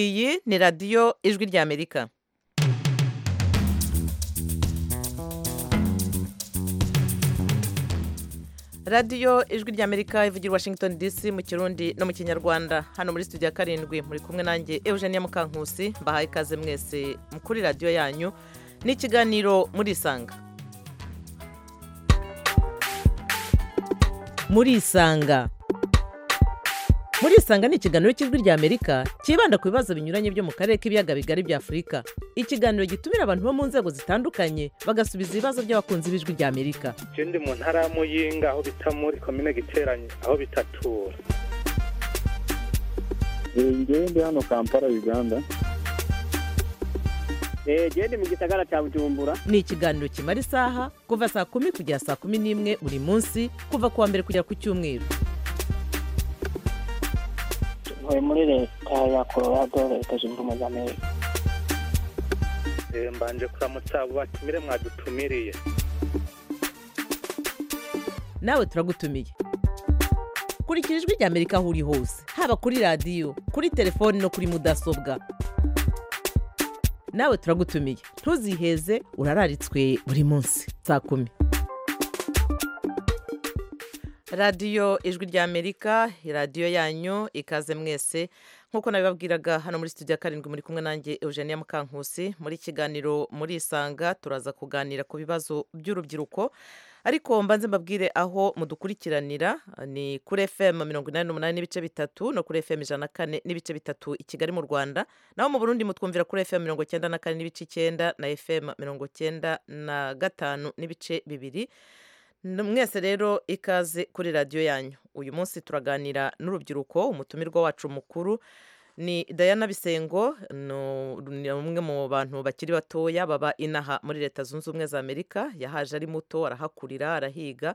iyi ni radiyo ijwi ry'amerika radiyo ijwi ry'amerika ivugira i washington dc mu kirundi no mu kinyarwanda hano muri studio ya karindwi muri kumwe nanjye eugenia mukankusi mbahaye ikaze mwese kuri radiyo yanyu n'ikiganiro murisanga murisanga murisanga ni ikiganiro cy'ijwi ry'amerika cyibanda ku bibazo binyuranye byo mu karere k'ibiyaga bigari bya afurika ikiganiro gitumira abantu bo mu nzego zitandukanye bagasubiza ibibazo by'abakunzi b'ijwi ry'amerika ndi mu ntara ya muyinga aho bita muri komine giteranye aho bitatura ngewe ndi hano kampala uganda ngewe ndi mu gisagara cya bujumbura ni ikiganiro kimara isaha kuva saa kumi kugera saa kumi n'imwe buri munsi kuva ku wa mbere kugera ku cyumweru ntuye muri leta ya colorado leta zunze ubumwe za amerika mbanje kuramutsa abo batumire mwadutumiriye nawe turagutumiye kurikira ijwi ry'amerika aho uri hose haba kuri radiyo kuri telefoni no kuri mudasobwa nawe turagutumiye ntuziheze urararitswe buri munsi saa kumi radiyo ijwi ry'amerika radiyo yanyu ikaze mwese nk'uko nabibabwiraga hano muri studio ya karindwi muri kumwe nanjye eugenia mukankusi muri kiganiro murisanga turaza kuganira ku bibazo by'urubyiruko ariko mbanze mbabwire aho mudukurikiranira ni kuri fm mirongo inani n'umunani n'ibice bitatu no kuri fm ijana na kane n'ibice bitatu i kigali mu rwanda naho mu burundi mutwumvira kuri fm mirongo icyenda na kane n'ibice icyenda na fm mirongo icyenda na gatanu n'ibice bibiri mwese rero ikaze kuri radiyo yanyu uyu munsi turaganira n'urubyiruko umutumirwa wacu mukuru ni Diana bisengo ni umwe mu bantu bakiri batoya baba inaha muri leta zunze ubumwe za amerika yahaje ari muto arahakurira arahiga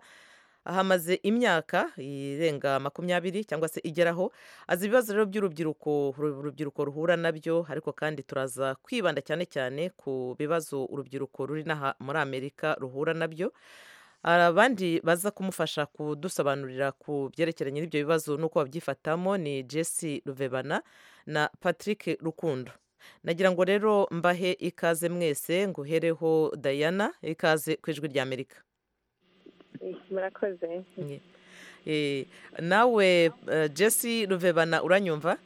ahamaze imyaka irenga makumyabiri cyangwa se igeraho azi ibibazo rero by'urubyiruko urubyiruko ruhura nabyo ariko kandi turaza kwibanda cyane cyane ku bibazo urubyiruko ruri n'aha muri amerika ruhura nabyo abandi baza kumufasha kudusobanurira ku byerekeranye n'ibyo bibazo n'uko babyifatamo ni jesse ruvebana na patrick rukundo nagira ngo rero mbahe ikaze mwese nguhereho dayana ikaze ku ijwi ry'amerika murakoze nawe jesse ruvebana uranyumva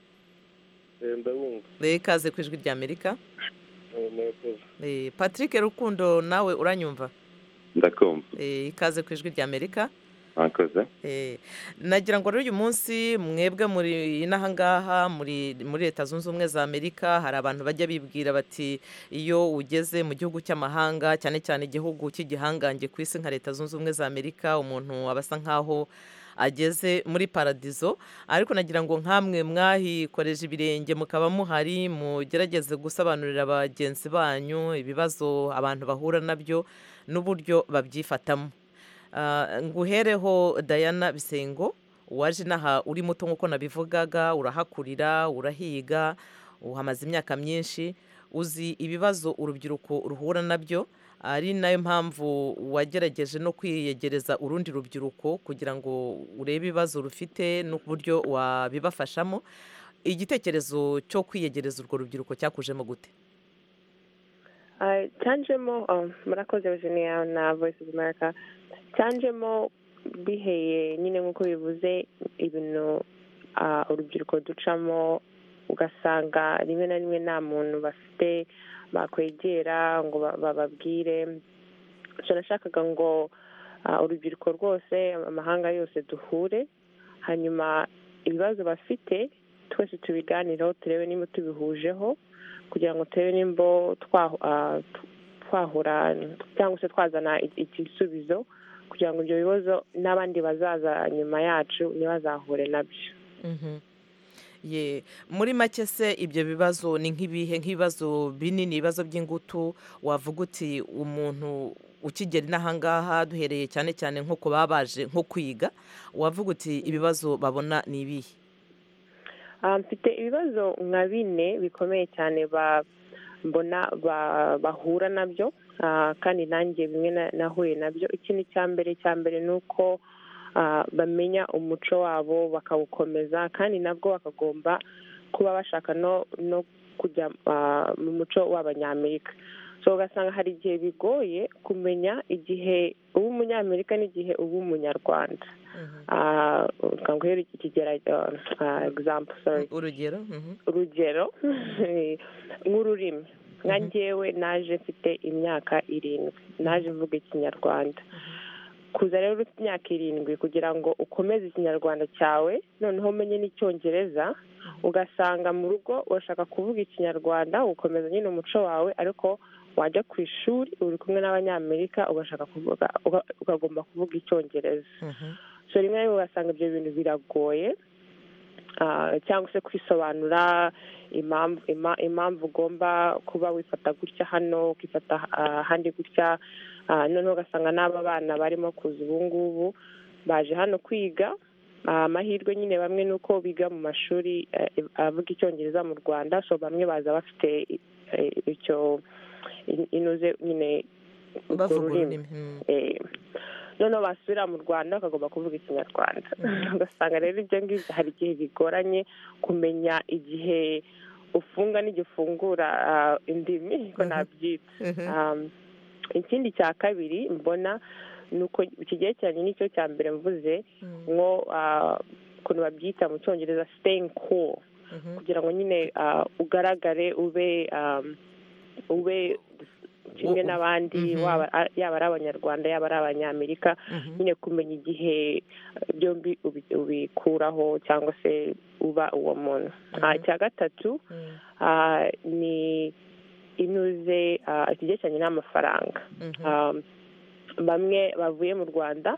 ikaze ku ijwi ry'amerika patrick rukundo nawe uranyumva ndakumva ikaze ku ijwi ry'amerika mwakoze nagira ngo rero uyu munsi mwebwe muri inaha ngaha muri leta zunze ubumwe za amerika hari abantu bajya bibwira bati iyo ugeze mu gihugu cy'amahanga cyane cyane igihugu cy'igihangange ku isi nka leta zunze ubumwe za amerika umuntu aba asa nkaho ageze muri paradizo ariko nagira ngo nkamwe mwahikoreje ibirenge mukaba muhari mugerageze gusobanurira bagenzi banyu ibibazo abantu bahura nabyo n'uburyo babyifatamo nguhereho dayana bisengo waje inaha uri muto nk'uko nabivugaga urahakurira urahiga uhamaze imyaka myinshi uzi ibibazo urubyiruko ruhura nabyo ari nayo mpamvu wagerageje no kwiyegereza urundi rubyiruko kugira ngo urebe ibibazo rufite n'uburyo wabibafashamo igitekerezo cyo kwiyegereza urwo rubyiruko cyakujemo gute cyanjemo murakoze Eugenia na voice of america cyanjemo biheye nyine nk'uko bivuze ibintu urubyiruko ducamo ugasanga rimwe na rimwe nta muntu bafite bakwegera ngo bababwire turashakaga ngo urubyiruko rwose amahanga yose duhure hanyuma ibibazo bafite twese tubiganireho turebe niba tubihuje kugira ngo turebe nimba twahura cyangwa se twazana igisubizo kugira ngo ibyo bibazo n'abandi bazaza nyuma yacu ntibazahure nabyo ye muri make se ibyo bibazo ni nk'ibihe nk'ibibazo binini ibibazo by'ingutu wavuga uti umuntu ukigera inahangaha duhereye cyane cyane nko ku baba baje nko kwiga wavuga uti ibibazo babona ni ibihe mfite ibibazo nka bine bikomeye cyane mbona bahura nabyo kandi nanjye bimwe nahuye nabyo ikintu cya mbere cya mbere ni uko ah, bamenya umuco wabo bakawukomeza kandi nabwo bakagomba kuba bashaka no no kujya ah, mu muco w'abanyamerika so ugasanga hari igihe bigoye kumenya igihe uba umunyamerika n'igihe uba umunyarwanda Ah, reka nguhere iki kigera example sorry urugero mhm. urugero nk'ururimi nka ngewe naje mfite imyaka irindwi naje mvuga ikinyarwanda kuza rero ufite imyaka irindwi kugira ngo ukomeze ikinyarwanda cyawe noneho umenye n'icyongereza ugasanga mu rugo urashaka kuvuga ikinyarwanda ugakomeza nyine umuco wawe ariko wajya ku ishuri uri kumwe n'abanyamerika ugashaka kuvuga uga- ukagomba kuvuga icyongereza Mhm. so rimwe na rimwe ugasanga ibyo bintu biragoye Ah, cyangwa se kwisobanura impamvu ima- impamvu ugomba kuba wifata gutya hano ukifata ah, ahandi gutya Ah, noneho ugasanga n'aba bana barimo kuza ubu ngubu baje hano kwiga Ah, amahirwe nyine bamwe ni uko biga mu mashuri eh, avuga icyongereza mu rwanda so bamwe baza bafite eh, icyo in- inuze nyine urwo bavuga rurimi ururimi mhm. Eh, noneho basubira mu rwanda bakagomba kuvuga ikinyarwanda ugasanga rero ibyo ngibyo hari igihe bigoranye kumenya igihe ufunga n'igihe ufungura ah, indimi ko Mhm. nabyita Mhm. Um, ikindi cya kabiri mbona ni uko kigerekeranye n'icyo cya mbere mvuze Mhm. nko ah, ukuntu babyita mu cyongereza staying cool Mhm. kugira ngo nyine ah, ugaragare ube um, ube kimwe U- n'abandi Mhm. waba a- yaba ari abanyarwanda yaba ari abanyamerika Mhm. nyine kumenya igihe byombi ubi- ubikuraho cyangwa se uba uwo muntu Ah, icya gatatu Mhm. ah, ni inuze ah, ikigerekeranye n'amafaranga Mhm. Um, bamwe bavuye mu rwanda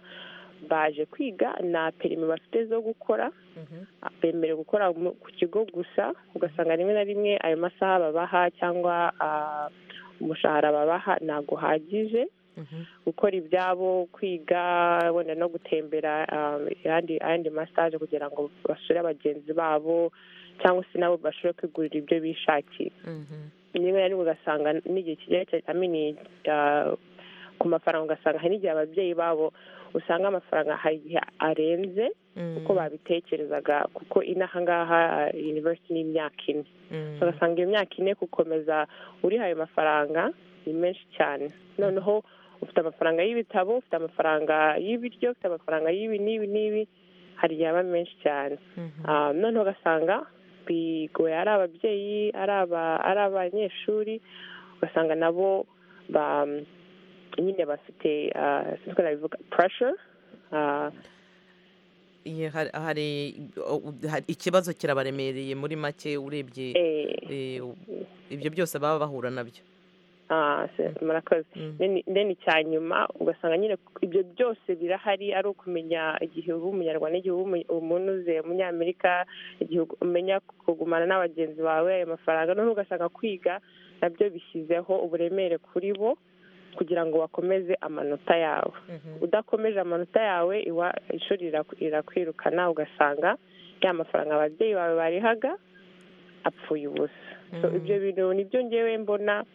baje kwiga nta perimi bafite zo gukora Mhm. bemerewe gukora mu- ku kigo gusa ugasanga rimwe na rimwe ayo masaha babaha cyangwa ah, umushahara babaha ntabwo uhagije Mhm. gukora ibyabo kwiga wenda no gutembera ah, ayandi ayandi masaje kugira ngo basure bagenzi babo cyangwa se nabo bashobore kwigurira ibyo bishakiye Mhm. rimwe na rimwe ugasanga n'igihe kigerekeranye amini ku mafaranga ugasanga hari n'igihe ababyeyi babo usanga amafaranga hari igihe arenze Mhm. uko babitekerezaga kuko inaha ngaha university ni imyaka ine Mhm. ugasanga iyo myaka ine gukomeza uriha ayo mafaranga ni menshi cyane noneho ufite amafaranga y'ibitabo ufite amafaranga y'ibiryo ufite amafaranga y'ibi n'ibi n'ibi hari igihe aba menshi cyane Mhm. Ah, noneho ugasanga bigoye ari ababyeyi ari aba- ari abanyeshuri ugasanga nabo ba- nyine bafite ah, sinzi ko nabivuga pressure ah, Iye, hari- hari- o- hari- ikibazo kirabaremereye muri make urebye eh, eh, u- ibyo byose baba bahura nabyo ah, se- murakoze Mhm. Then- then icya nyuma ugasanga nyine ibyo byose birahari ari ukumenya igihe uba umunyarwanda igihe uba umu- umuntu uze umunyamerika igihe umenya kugumana na bagenzi bawe ayo mafaranga noneho ugasanga kwiga nabyo bishyizeho uburemere kuri bo kugira ngo bakomeze amanota yawe Mhm. udakomeje amanota yawe iwa- ishuri riraku- rirakwirukana ugasanga ya mafaranga ababyeyi bawe barihaga apfuye ubusa So, Mhm. ibyo bintu nibyo ngewe mbona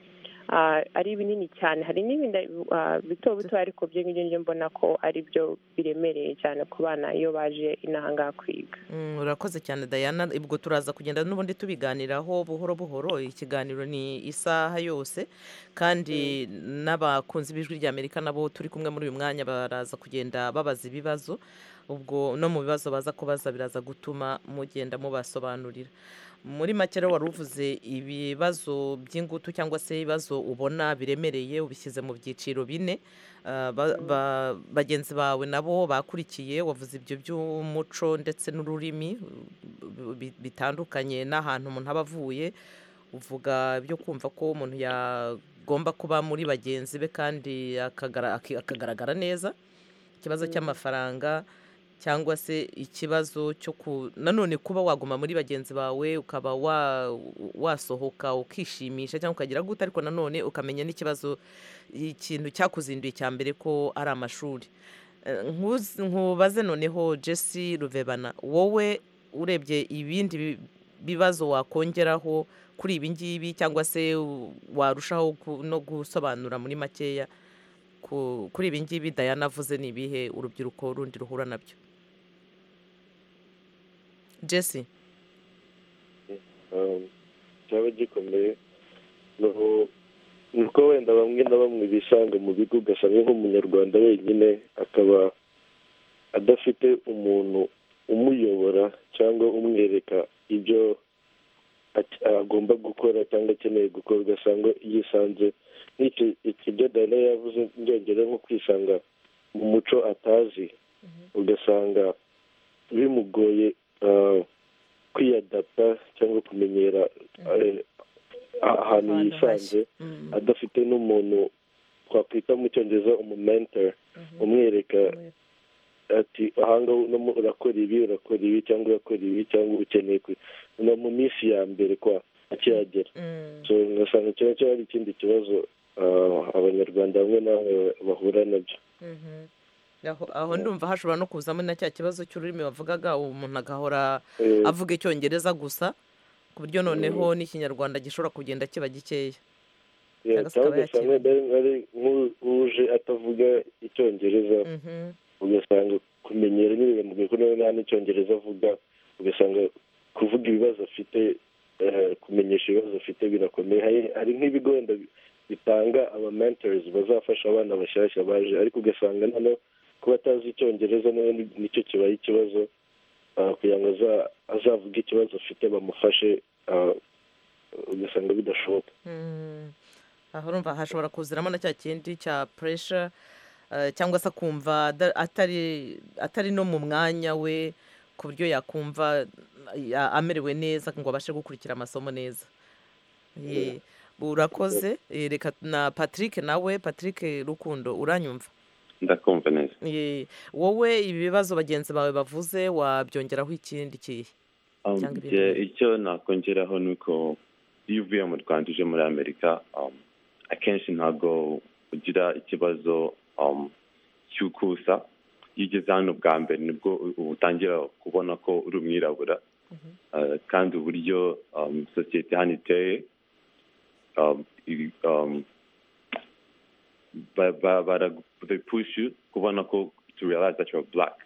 ah, ari binini cyane hari n'ibindi ah, bito bito ariko byo ngibyo nibyo mbona ko ari byo biremereye cyane ku bana iyo baje inaha ngaha kwiga Mm, urakoze cyane dayana ubwo turaza kugenda n'ubundi tubiganiraho buhoro buhoro ikiganiro ni isaha yose kandi n'abakunzi b'ijwi rya amerika nabo turi kumwe muri uyu mwanya baraza kugenda babaza ibibazo ubwo no mu bibazo baza kubaza biraza gutuma mugenda mubasobanurira muri make rero wari uvuze ibibazo by'ingutu cyangwa se ibibazo ubona biremereye ubishyize mu byiciro bine Ah, ba- ba- bagenzi bawe nabo bakurikiye wavuze ibyo by'umuco ndetse n'ururimi uh, bi- bitandukanye n'ahantu umuntu aba avuye uvuga byo kumva ko umuntu yagomba kuba muri bagenzi be kandi akagara- aki- akagaragara neza ikibazo cy'amafaranga cyangwa se ikibazo cyo ku nanone kuba waguma muri bagenzi bawe ukaba wa- wasohoka ukishimisha cyangwa ukagira gute ariko nanone ukamenya n'ikibazo ikintu cyakuzinduye cya mbere ko ari amashuri Eh, nkuzi- nkubaze noneho jesse ruvebana wowe urebye ibindi bi- bibazo wakongeraho kuri ibi ngibi cyangwa se u- warushaho ku- no gusobanura muri makeya ku- kuri ibi ngibi dayana avuze ni ibihe urubyiruko rundi ruhura nabyo jesse cyaba gikomeye nuko nuko wenda bamwe na bamwe bishanga mu bigo ugasanga nk'umunyarwanda wenyine akaba adafite umuntu umuyobora cyangwa umwereka ibyo ac- agomba gukora cyangwa akeneye gukora ugasanga yisanze nk'icyo ibyo dana yavuze byongera nko kwisanga mu muco atazi ugasanga bimugoye ah, kwiyadapta cyangwa kumenyera eh, ahantu Ahantu yisanze Mm, adafite n'umuntu twakwita mu cyongereza umumentor umwereka ati ahanga uno urakora ibi urakora ibi cyangwa urakora ibi cyangwa ukeneye ku- no mu minsi ya mbere kwa akihagera mm. so ngasanga kiba cyaba ari ikindi kibazo ah, abanyarwanda bamwe na bamwe bahura nabyo Mhm. aho aho ndumva hashobora no kuzamo na cya kibazo cy'ururimi bavugaga umuntu agahora Eh, avuga icyongereza gusa ku buryo noneho n'ikinyarwanda gishobora kugenda kiba gikeya eh, cyangwa se cyangwa akaba ugasanga ari- ari nk'uje atavuga icyongereza Mhm. ugasanga kumenyera nyine biramugoye ko nawe nta n'icyongereza avuga ugasanga kuvuga ibibazo afite eh, kumenyesha ibibazo afite birakomeye Hari- hari nk'ibigo wenda bi- bitanga aba mentors bazafasha abana bashyashya baje ariko ugasanga noneho kuba atazi icyongereza nawe ni- nicyo kibaye ikibazo ah, kugira ngo aza- azavuge ikibazo afite bamufashe ah, ugasanga bidashoboka Mm. aho urumva hashobora kuziramo na cya kindi cya puresha eh, cyangwa se akumva ada- atari atari no mu mwanya we ku buryo yakumva ya- amerewe neza ngo abashe gukurikira amasomo neza Eh, urakoze Eh, reka na patrick nawe patrick rukundo uranyumva ndakumva neza Eh, wowe ibi bibazo bagenzi bawe bavuze wabyongeraho ikindi kihe Um, Cyangwa ibindi je- bihugu. icyo nakongeraho ni uko iyo uvuye mu rwanda uje muri amerika um, akenshi ntabwo ugira ikibazo um, cy'ukusa iyo ugeze hano bwa mbere nibwo u- uba utangira kubona ko uri umwirabura Uh, kandi uburyo um, sosiyete hano iteye um, i- um, ba- ba- bara- they push you kubona ko to realize that you're black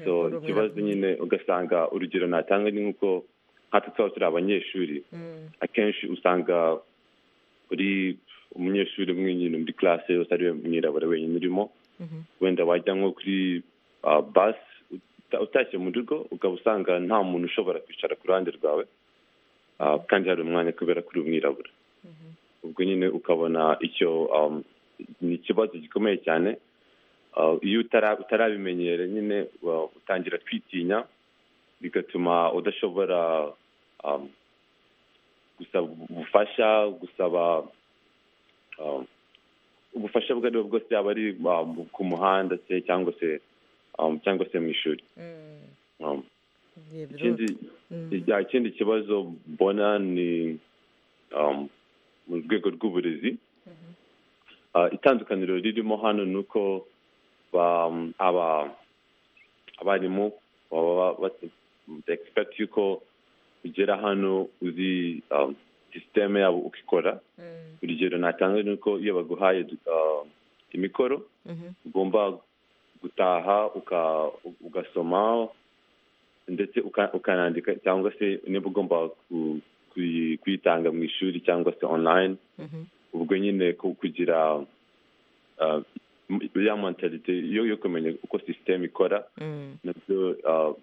so uri ikibazo umwirabura. nyine ugasanga urugero natanga ni nk'uko nkatwe twaba turi abanyeshuri Mm, akenshi usanga uri umunyeshuri umwe nyine muri classe yose ari we mwirabura wenyine urimo mhm. wenda wajya nko kuri ah, bus uta- utashye mu rugo ukaba usanga nta muntu ushobora kwicara ku ruhande rwawe ah, kandi hari umwanya kubera kuri umwirabura ubwo nyine ukabona icyo um, ni ikibazo gikomeye cyane Ah, iyo utara- utarabimenyere nyine wa- utangira kwitinya bigatuma udashobora um, gusaba ubufasha gusaba um, ubufasha ubwo ari bwo bwose yaba ari um, ku muhanda se cyangwa se um, cyangwa se mu ishuri Mm, Um, yeah, ikindi mm. ya, ikindi kibazo mbona ni um, mu rwego rw'uburezi Ah, itandukaniro ririmo hano ni uko ba- aba- abarimu baba expect yuko ugera hano uzi um, sisiteme yabo ukikora Mm, urugero natanga ni uko iyo baguhaye ah, imikoro mhm. ugomba gutaha uka- ugasoma ndetse uka- ukanandika cyangwa se niba ugomba ku- kuyi- kuyitanga mu ishuri cyangwa se online Mhm. ubwo nyine ku- kugira ah, m- ya mentalite yo yo kumenya uko sisiteme ikora Mm, nabyo ah,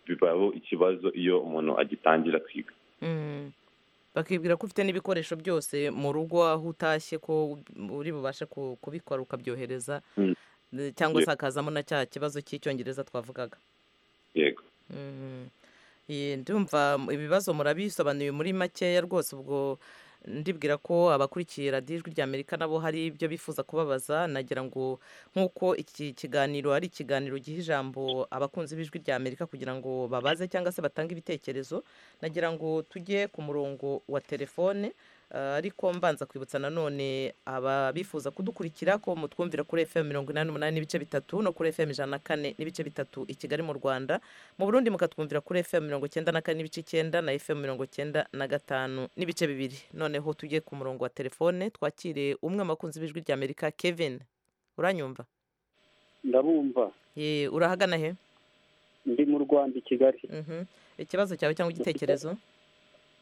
bibaho ikibazo iyo umuntu agitangira kwiga mm. bakibwira ko ufite n'ibikoresho byose mu rugo aho utashye ko uri bubashe ku- kubikora ukabyohereza Mm. Eh, cyangwa Yeah. se hakazamo na cya kibazo cy'icyongereza twavugaga yego Mhm. Eh, ndumva m- ibibazo murabisobanuye muri makeya rwose ubwo ndibwira ko abakurikiye radiyo ijwi rya amerika nabo hari ibyo bifuza kubabaza nagira ngo nk'uko iki kiganiro ari ikiganiro giha ijambo abakunzi b'ijwi rya amerika kugira ngo babaze cyangwa se batange ibitekerezo nagira ngo tujye ku murongo wa telefone eh, ariko mbanza kwibutsa nanone ababifuza kudukurikira ko mutwumvira kuri fm mirongo inani n'umunani n'ibice bitatu no kuri fm ijana na kane n'ibice bitatu i kigali mu rwanda mu burundi mukatwumvira kuri fm mirongo icyenda na kane n'ibice icyenda na fm mirongo icyenda na gatanu n'ibice bibiri noneho tujye ku murongo wa telefone twakire umwe mu bakunzi b'ijwi ry'amerika kevin uranyumva ndabumva Ye, urahagana he ndi mu rwanda i kigali Mhm. ikibazo cyawe cyangwa igitekerezo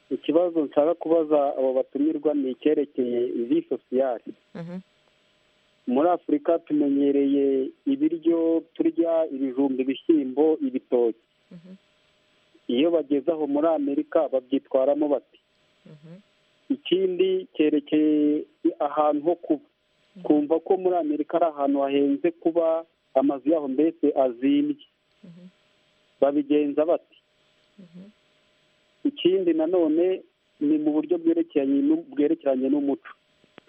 ikibazo nshaka kubaza abo batumirwa ni icyerekeye vi sosiyali Mhm. muri afurika tumenyereye ibiryo turya ibijumba ibishyimbo ibitoki Mhm. iyo bageze aho muri amerika babyitwaramo bati Mhm. ikindi cyerekeye ahantu ho kuba twumva ko muri amerika ari ahantu hahenze kuba amazu yaho mbese azimbye Mhm. babigenza bati Mhm. ikindi nanone ni mu buryo bwerekeranye n'u- bwerekeranye n'umuco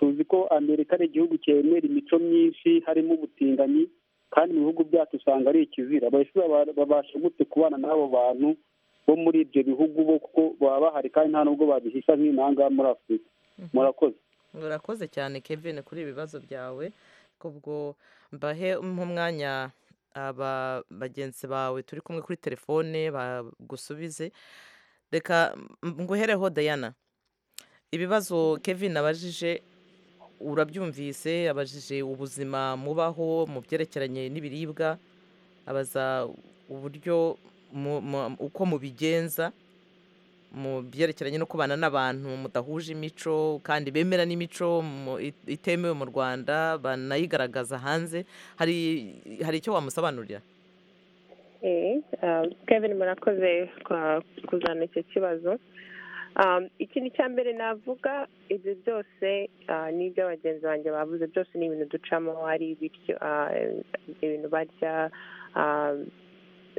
tuzi ko amerika ari igihugu cyemera imico myinshi harimo ubutinganyi kandi mu bihugu byacu usanga ari ikizira Mbese baba- babasha gute kubana n'abo bantu bo muri ibyo bihugu bo kuko baba bahari kandi nta nubwo babihisha nk'inanga muri afurika murakoze urakoze cyane kevin kuri ibibazo byawe kubwo mbahe nk'umwanya aba bagenzi bawe turi kumwe kuri telefone bagusubize reka m- nguhereho dayana ibibazo kevin abajije urabyumvise abajije ubuzima mubaho mu byerekeranye n'ibiribwa abaza uburyo mu- mu- uko mubigenza mu byerekeranye no kubana n'abantu mudahuje imico kandi bemera n'imico mu- it- itemewe mu rwanda banayigaragaza hanze hari hari icyo wamusobanurira Eh, um, Kevin murakoze kwa- kuzana icyo kibazo Um, ikintu cya mbere navuga ibyo byose ah, n'ibyo abagenzi banjye bavuze byose ni ibintu ducamo hari ibiryo ah, ibintu barya ah,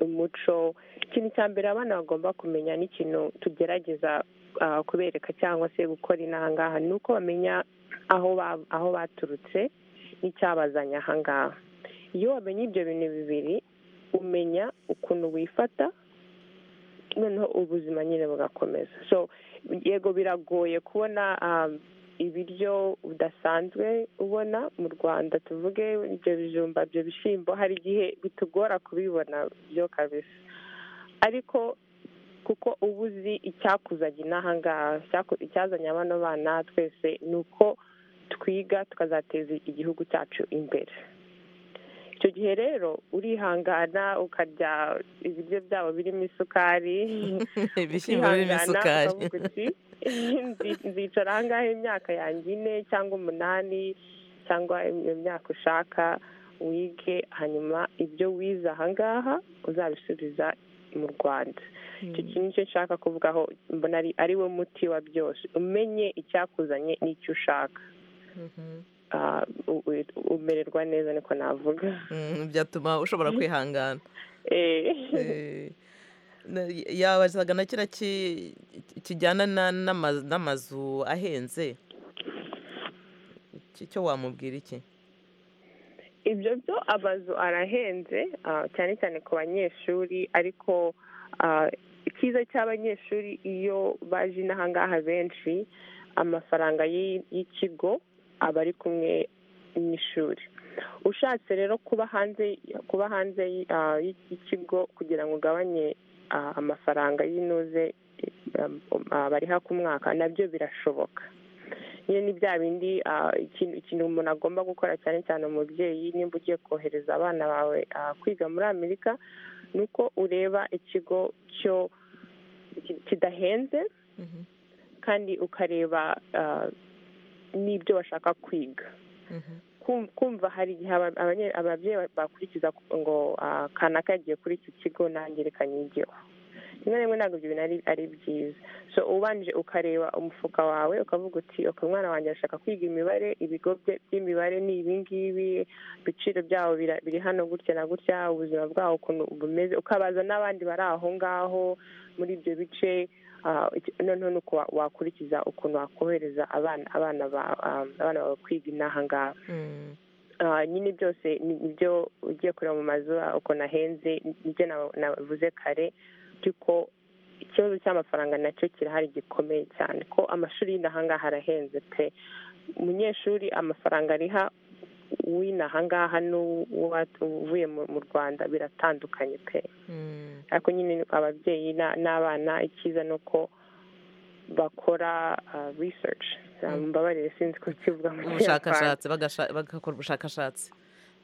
umuco ikintu cya mbere abana bagomba kumenya n'ikintu tugerageza ah, kubereka cyangwa se gukora inangaha ni uko bamenya aho ba- aho baturutse n'icyabazanye ahangaha iyo wamenye ibyo bintu bibiri umenya ukuntu wifata noneho ubuzima nyine bugakomeza so yego biragoye kubona um, ibiryo udasanzwe ubona mu rwanda tuvuge ibyo bijumba ibyo bishyimbo hari igihe bitugora kubibona byo kabisa ariko kuko uba uzi icyakuzanye n'aha ngaha icyaku- icyazanye bano bana twese ni uko twiga tukazateza igihugu cyacu imbere icyo gihe rero urihangana ukarya ibiryo byabo birimo isukari ibishyimbo birimo ukihangana, isukari ukavuga uti, "Nzi- nzicara ahangaha imyaka yanjye ine cyangwa umunani cyangwa iyo myaka ushaka wige hanyuma ibyo wize ahangaha uzabisubiza mu rwanda icyo kintu nicyo nshaka kuvugaho mbona ari ari wo muti wa byose umenye icyakuzanye n'icyo ushaka Mhm. Ah, u- u- umererwa neza niko navuga Mm, byatuma ushobora kwihangana Eh. Eh, na- yabazaga na kiriya ki- kijyana na- n'ama- n'amazu ahenze Iki- icyo wamubwira iki ibyo byo amazu arahenze ah, cyane cyane ku banyeshuri ariko ah, icyiza cy'abanyeshuri iyo baje inaha ngaha benshi amafaranga y'i- y'ikigo aba ari kumwe n'ishuri ushatse rero kuba hanze kuba hanze y'i- ah, y'i- y'ikigo kugira ngo ugabanye ah, amafaranga y'inuze eh, ah, bariha ku mwaka nabyo birashoboka nyine ni bya bindi ah, ikintu ikintu umuntu agomba gukora cyane cyane umubyeyi nimba ugiye kohereza abana bawe ah, kwiga muri amerika ni uko ureba ikigo cyo ki- kidahenze Mhm, kandi ukareba ah, n'ibyo bashaka kwiga mhm, Kum- kumva hari igihe aba- abanye- ababyeyi bakurikiza ngo ah, kanaka yagiye kuri iki kigo nange reka nyigeho rimwe na rimwe ntabwo ibyo bintu ari- ari byiza so ubanje ukareba umufuka wawe ukavuga uti ok umwana wanjye arashaka kwiga imibare ibigo bye by'imibare ni ibi ngibi ibiciro byabo bira- biri hano gutya na gutya ubuzima bwabo ukuntu bumeze ukabaza n'abandi bari aho ngaho muri ibyo bice ah, iki- noneho ni uko wa- wakurikiza ukuntu wakohereza abana abana ba- ah, abana bawe kwiga inaha ngaha mm. Ah, nyine byose ni ibyo ugiye kureba mu mazu ah, ukuntu ahenze nibyo na- navuze kare by'uko ikibazo cy'amafaranga nacyo kirahari gikomeye cyane ko amashuri y'inaha ngaha arahenze pe umunyeshuri amafaranga ariha w'inaha ngaha n'uvuye mu mu rwanda biratandukanye pe Mm, ariko nyine ababyeyi na- n'abana icyiza ni uko bakora ah, research Ah, Mm. mbabarire sinzi ko kivuga mu ubushakashatsi bagasha- bagakora ubushakashatsi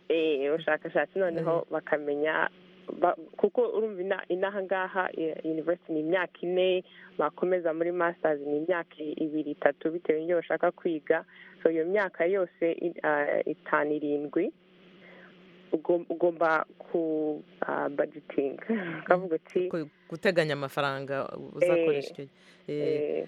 eh, ubushakashatsi noneho bakamenya ba- kuko urumva ina- inaha ngaha eh, university ni imyaka ine bakomeza muri masters ni imyaka ibiri itatu bitewe n'ibyo bashaka kwiga so iyo myaka yose i- ah, itanu irindwi ugom- ugomba ku ah, budgeting ukavuga uti Ku- guteganya amafaranga uzakoresha icyo gihe Eh,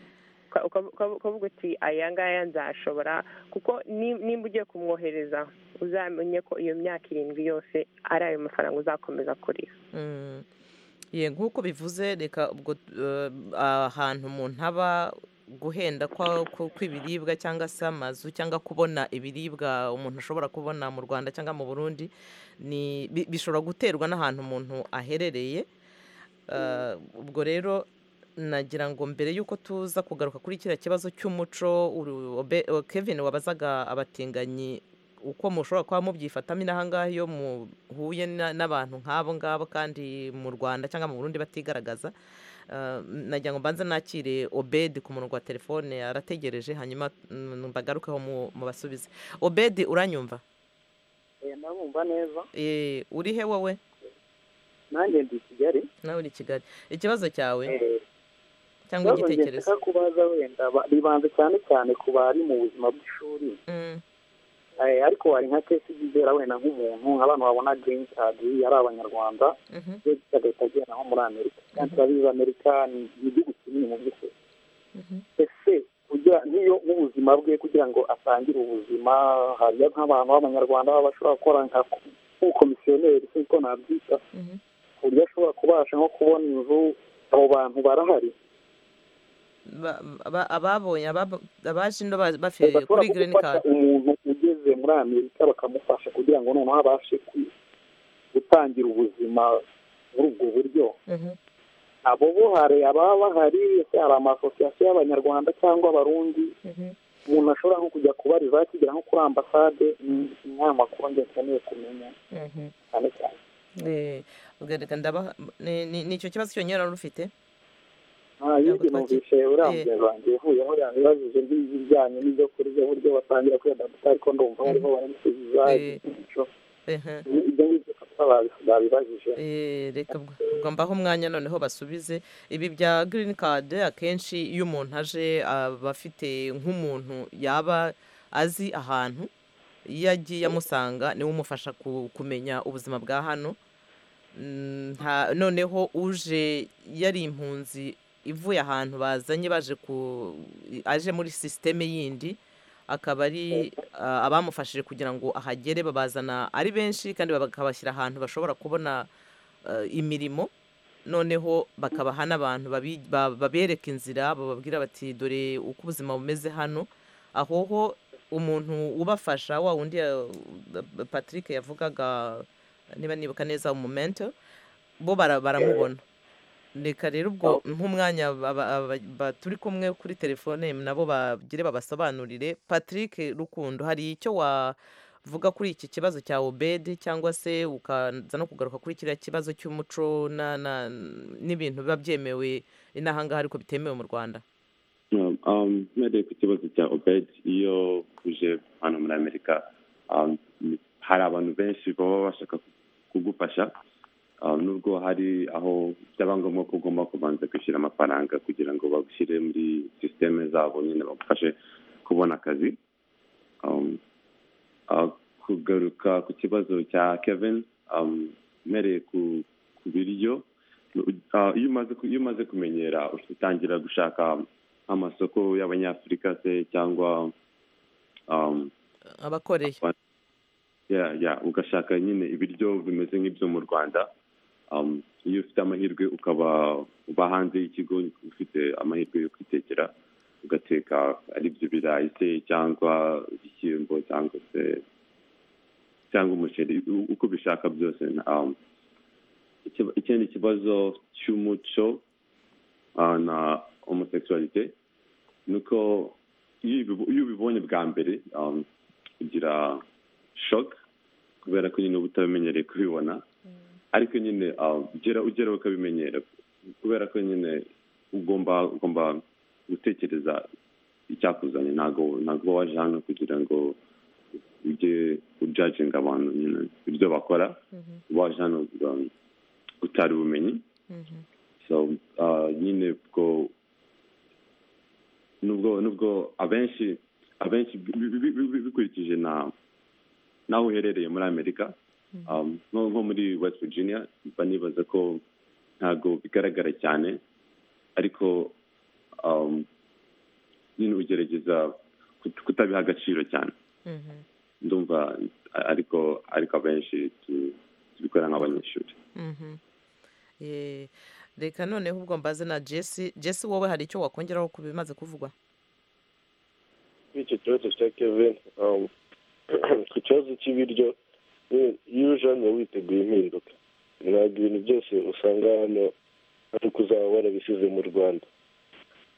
uka- uka- uka- ukavuga uti aya ngaya nzashobora kuko ni- nimba ugiye kumwohereza uzamenye ko iyo myaka irindwi yose ari ayo mafaranga uzakomeza kurira Mm. Ye, nk'uko bivuze reka ubwo eh, ahantu umuntu aba guhenda kwa- ku- kw'ibiribwa cyangwa se amazu cyangwa kubona ibiribwa umuntu ashobora kubona mu rwanda cyangwa mu burundi ni bi- bishobora guterwa n'ahantu umuntu aherereye Eh, ubwo rero nagira ngo mbere y'uko tuza kugaruka kuri kiriya kibazo cy'umuco uru- Obe- o- kevin wabazaga abatinganyi uko mushobora kuba mubyifatamo inaha ngaha iyo muhuye na- n'abantu nk'abo ngabo kandi mu rwanda cyangwa mu burundi batigaragaza Eh, nagira ngo mbanze nakire obedi ku murongo wa telefone arategereje hanyuma mm, mbagarukeho mu- mubasubize obedi uranyumva ndabumva neza Eh, uri he wowe nanjye ndi i kigali nawe uri i kigali ikibazo cyawe Eh, cyangwa ikibazo njye igitekerezo nshaka kubaza wenda ba- ribanze cyane cyane ku bari mu buzima bw'ishuri Mm. Eh, ariko hari nka kesi y'ibera wenda nk'umuntu nk'abantu babona green card ari abanyarwanda Mhm, iyo kigahita agenda nko muri amerika kandi turabizi amerika ni ni igihugu kinini mu by'ukuri mhm. ese kugira niyo nk'ubuzima bwe kugira ngo atangire ubuzima hariyo nk'abantu b'abanyarwanda baba bashobora gukora nka komisiyoneri kuko nabyita Mhm. ku buryo ashobora kubasha nko kubona inzu abo bantu barahari Ba- ba- ababonye ababo- abaje ino ba- bafiriye bashobora kuri green gufasha card umuntu ugeze muri amerika bakamufasha kugira ngo noneho abashe kwi- gutangira ubuzima muri ubwo buryo Mhm. abo bo hari ababa bahari ese hari amasosiyasiyo y'abanyarwanda cyangwa abarundi Mhm. umuntu ashobora nko kujya kubariza akigera nko kuri ambasade ni inama makuru njye nkeneye kumenya Mhm. cyane cyane Eh, ubwo reka ndabaha- ni- ni ni icyo kibazo cyonyine wari ufite nta yindi numvise urambuye banjye uvuyeho yanibajije n'ibijyanye n'ibyo kurya uburyo batangira kuyadaputa ariko ndumva bariho barabisubiza Eh. ibyo Ehe. ibyo ngibyo kuko babi- babibajije Eh, reka ubwo- ubwo mbaho umwanya noneho basubize ibi bya green card akenshi iyo umuntu aje aba afite nk'umuntu yaba azi ahantu iyo agiye amusanga niwe umufasha ku- kumenya ubuzima bwa hano Mm, nta- noneho uje yari impunzi ivuye ahantu bazanye baje ku aje muri sisiteme yindi akaba ari ah, abamufashije kugira ngo ahagere babazana ari benshi kandi bakabashyira ahantu bashobora kubona ah, imirimo noneho bakabaha n'abantu babi- ba- babereka inzira bababwira bati dore uko ubuzima bumeze hano aho ho umuntu ubafasha wa wundi ya- patrick yavugaga niba nibuka neza umumento bo bara- baramubona reka rero ubwo nk'umwanya aba- aba- ba- turi kumwe kuri telefone nabo bagire babasobanurire patrick rukundo hari icyo wavuga kuri iki kibazo cya obedi cyangwa se ukaza no kugaruka kuri kiriya kibazo cy'umuco na- na- n'ibintu biba byemewe inaha ngaha ariko bitemewe mu rwanda Um, um, mpereye ku kibazo cya obed iyo uje hano muri amerika um, ni- hari abantu benshi baba bashaka kugufasha um, nubwo hari aho byaba ngombwa ko ugomba kubanza kwishyura amafaranga kugira ngo bagushyire muri sisiteme zabo nyine bagufashe kubona akazi um, uh, kugaruka ku kibazo cya kevin um, mpereye ku, ku biryo Uh, iyo umaze ku- iyo umaze kumenyera utangira gushaka amasoko y'abanyafurika se cyangwa um, abakoreye yeah, yeah, ugashaka nyine ibiryo bimeze nk'ibyo mu rwanda um, iyo ufite amahirwe ukaba uba hanze y'ikigo ufite amahirwe yo kwitekera ugateka ari byo birayi se cyangwa igishyimbo cyangwa se cyangwa umuceri u- uko ubishaka byose um, ikiba- ikindi kibazo cy'umuco uh, na homosexualité nuko iyo ubibo- iyo ubibonye bwa mbere um, ugira shock kubera ko nyine uba utabimenyereye kubibona ariko nyine uh, ugera ugera ukabimenyera kubera ko nyine ugomba ugomba gutekereza icyakuzanye ntabwo ntabwo uba waje hano kugira ngo ujye ujyaginga abantu nyine ibyo bakora waje hano um, utari ubumenyi so uh, nyine bwo nubwo nubwo abenshi abenshi bi- bi- bi- bi- bikurikije na naho uherereye muri amerika um, nko nko muri west virginia mba nibaza ko ntabwo bigaragara cyane ariko um, nyine ugerageza kut- kutabiha agaciro cyane Mhm. ndumva a- ariko ariko abenshi tu- tubikora nk'abanyeshuri Mhm. Eh, reka noneho ubwo mbaze na jesi jesi wowe hari icyo wakongeraho ku bimaze kuvugwa kuri icyo kibazo cya kevin um, ku kibazo cy'ibiryo nyine, iyo uje hano witeguye impinduka ntabwo ibintu byose usanga hano ari uko uzaba warabisize mu rwanda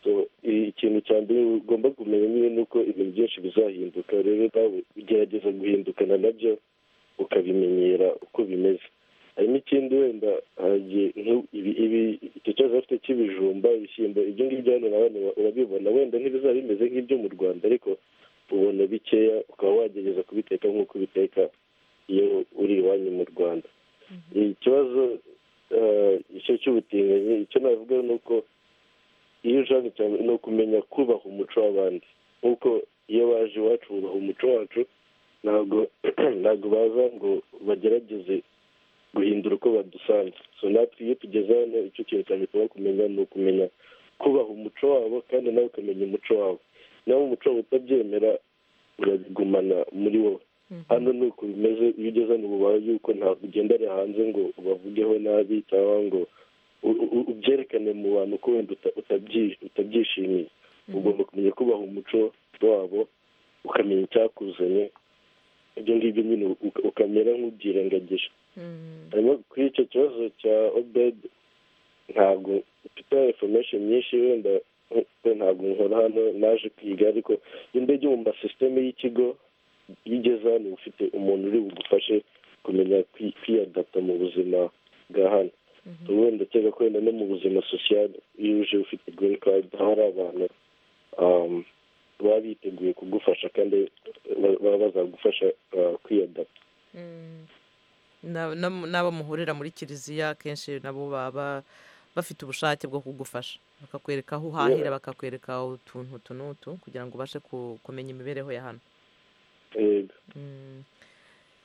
so i- ikintu cya mbere ugomba kumenya nyine ni uko ibintu byinshi bizahinduka rero nawe ugerageza guhindukana nabyo ukabimenyera uko bimeze hari n'ikindi wenda hari igihe nk'u- ibi- ibi- icyo kibazo bafite cy'ibijumba ibishyimbo ibyo ngibyo hano nawe urabibona wenda ntibizaba bimeze nk'ibyo mu rwanda ariko ubona bikeya ukaba wagerageza kubiteka nk'uko ubiteka iyo uri iwanyu mu rwanda ikibazo eh, icyo cy'ubutinganyi icyo navuga ni uko iyo ushaka cyane ni ukumenya kubaha umuco w'abandi nk'uko iyo baje iwacu bubaha umuco wacu ntabwo ntabwo baza ngo bagerageze guhindura uko badusanze so natwe iyo tugeze hano icyo kintu cyane tugomba kumenya ni ukumenya kubaha umuco wabo kandi nawe ukamenya umuco wabo nawe umuco wabo utabyemera urabigumana muri wowe hano ni uko bimeze iyo ugeze hano ubaye yuko ntabwo ugendera hanze ngo ubavugeho nabi cyangwa ngo u- u- ubyerekane mu bantu ko wenda uta- utabyi- utabyishimiye ugomba kumenya kubaha umuco wabo ukamenya icyakuzanye ibyo ngibyo nyine uka- ukamera nk'ubyirengagije hanyuma kuri icyo kibazo cya obed ntabwo mfite information nyinshi wenda kuko ntabwo nkora hano naje kwiga ariko indege mu masisiteme y'ikigo iyo ugeze hano uba ufite umuntu uri bugufashe kumenya kwi- kwiyadapta mu buzima bwa hano wenda ukeka ko wenda no mu buzima sosiyali iyo uje ufite green card hari abantu um, baba biteguye kugufasha kandi ba- baba bazagufasha uh, kwiyadapta Na- na- n'abo muhurira muri kiliziya kenshi nabo baba bafite ubushake bwo kugufasha bakakwereka aho uhahira bakakwereka utuntu utu n'utu kugira ngo ubashe ku- kumenya imibereho ya hano yego Mm.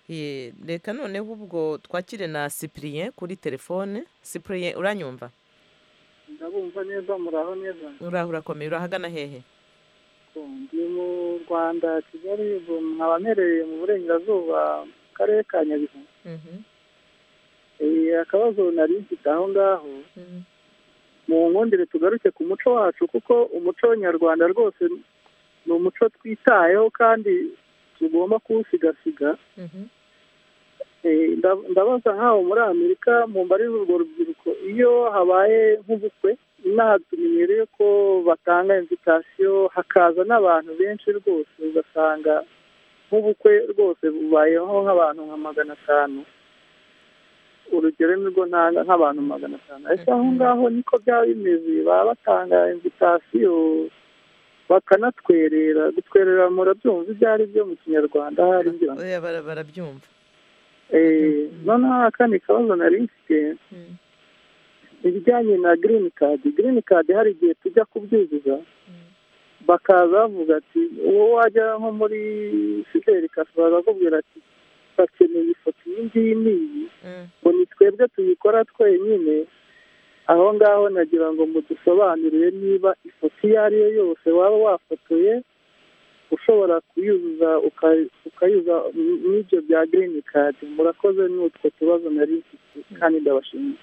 Ye, reka noneho ubwo twakire na cyprien kuri telefone cyprien uranyumva ndabumva neza muraho neza uraho urakomeye urahagana hehe Ko ndi mu rwanda kigali ubu nkaba mperereye mu burengerazuba mu karere ka nyabihu Eh, akabazo nari mfite aho ngaho mu nkundire tugaruke ku muco wacu kuko umuco nyarwanda rwose ni umuco twitayeho kandi tugomba kuwusigasiga Eh, nda- ndabaza nk'aho muri amerika mu mbarira urwo rubyiruko iyo habaye nk'ubukwe inaha tumenyereye ko batanga invitasiyo hakaza n'abantu benshi rwose ugasanga nk'ubukwe rwose bubayeho nk'abantu nka magana atanu urugero ni rwo ntanga nk'abantu magana atanu ariko aho ngaho niko byaba bimeze baba batanga invitasiyo bakanatwerera gutwerera murabyumva ibyo ari byo mu kinyarwanda hari ngira ngo Oya, bara- barabyumva Eh, noneho akandi kabazo nari mfite ibijyanye na girini kadi girini kadi hari igihe tujya kubyuzuza bakaza bavuga ati uwo wajya nko muri fideli kasi barakubwira ati bakeneye ifoto iyi ngiyi n'iyi ngo ni twebwe tuyikora twenyine aho ngaho nagira ngo mudusobanurire niba ifoto iyo ari yo yose waba wafotoye ushobora kuyuzuza uka- ukayuza n'ibyo bya girini kadi murakoze n'utwo tubazo nari mfite kandi ndabashimiye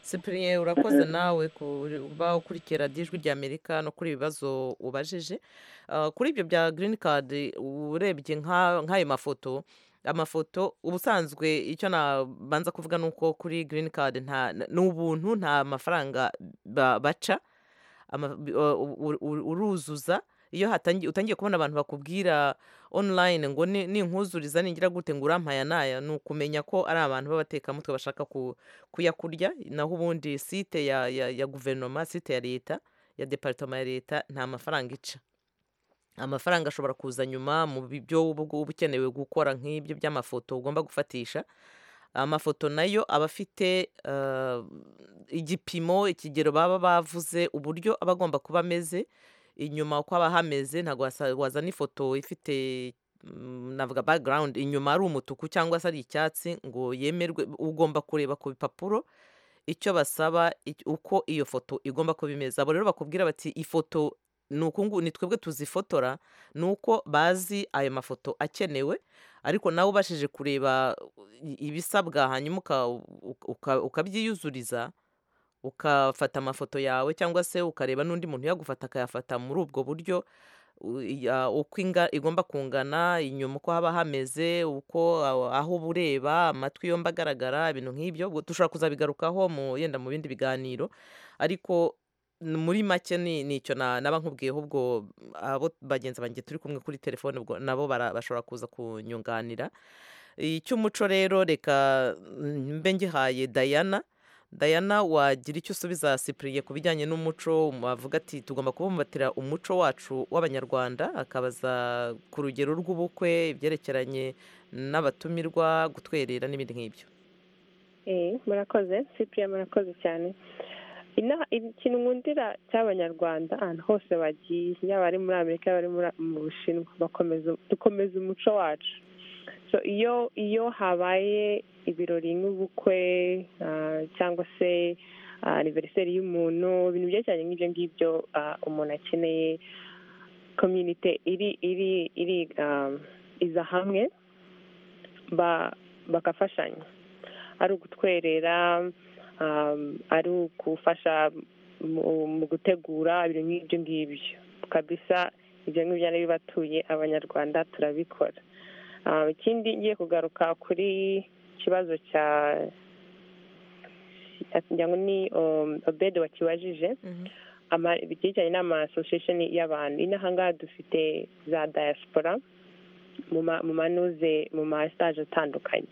cyprien urakoze nawe kuba ukurikira radiyo ijwi rya amerika no kuri ibibazo ubajije Ah, kuri ibyo bya girini kadi urebye nka- nk'ayo mafoto amafoto ubusanzwe icyo nabanza kuvuga ni uko kuri girini kadi nta ni ubuntu nta mafaranga ba- baca ama- bi- o- u- u- uruzuza iyo hatangi- utangiye kubona abantu bakubwira online ngo ni- ninkuzuriza ningira gute ngo urampaya naya ni ukumenya ko ari abantu b'abatekamutwe bashaka ku- kuyakurya naho ubundi site ya, ya, ya guverinoma site ya leta ya departoma ya leta nta mafaranga ica amafaranga ashobora kuza nyuma mu byo uba uba ukenewe gukora nk'ibyo by'amafoto ugomba gufatisha amafoto nayo aba afite eh, igipimo ikigero baba bavuze uburyo aba agomba kuba ameze inyuma uko aba hameze ntabwo wasa- wazana ifoto ifite mm, navuga background inyuma ari umutuku cyangwa se ari icyatsi ngo yemerwe ugomba kureba ku bipapuro icyo basaba ic- uko iyo foto igomba kuba imeze abo rero bakubwira bati ifoto ni uku ngu- ni twebwe tuzifotora ni uko bazi ayo mafoto akenewe ariko nawe ubashije kureba i- ibisabwa hanyuma uka- uka- uka- ukabyiyuzuriza ukafata amafoto yawe cyangwa se ukareba n'undi muntu yagufata akayafata muri ubwo buryo u- iya- uko inga igomba kungana inyuma uko haba hameze uko aho- aho uba ureba amatwi yombi agaragara ibintu nk'ibyo ubwo dushobora kuzabigarukaho mu yenda mu bindi biganiro ariko n- muri make ni ni icyo na- naba nkubwiyeho ubwo mm, abo bagenzi banjye turi kumwe kuri telefone ubwo nabo bara- bashobora kuza kunyunganira icy'umuco rero reka mm, mbe ngihaye dayana dayana wagira icyo usubiza sipuriye ku bijyanye n'umuco wavuga ati tugomba kubumbatira umuco wacu w'abanyarwanda akabaza ku rugero rw'ubukwe ibyerekeranye n'abatumirwa gutwerera n'ibindi nk'ibyo Eh, murakoze cypriya murakoze cyane Ina- ikintu nkundira cy'abanyarwanda ahantu hose bagiye yaba ari muri amerika yaba ari muri- mu bushinwa bakomeza dukomeza umuco wacu so iyo iyo habaye ibirori nk'ubukwe ah, cyangwa se aniveriseri y'umuntu ibintu byerekeranye nk'ibyo ngibyo ah, umuntu akeneye komyunite iri iri iri ah, iza hamwe ba- bagafashanya ari ugutwerera um, ari ugufasha mu- mu gutegura ibintu nk'ibyo ngibyo kabisa ibyo ngibyo ari bibatuye abanyarwanda turabikora Um, ikindi ngiye kugaruka kuri ikibazo cya ngira ngo ni um, obede wakibajije ama- ibyerekeranye n'ama association y'abantu inaha ngaha dufite za diaspora mu ma- mu manuze mu ma stage atandukanye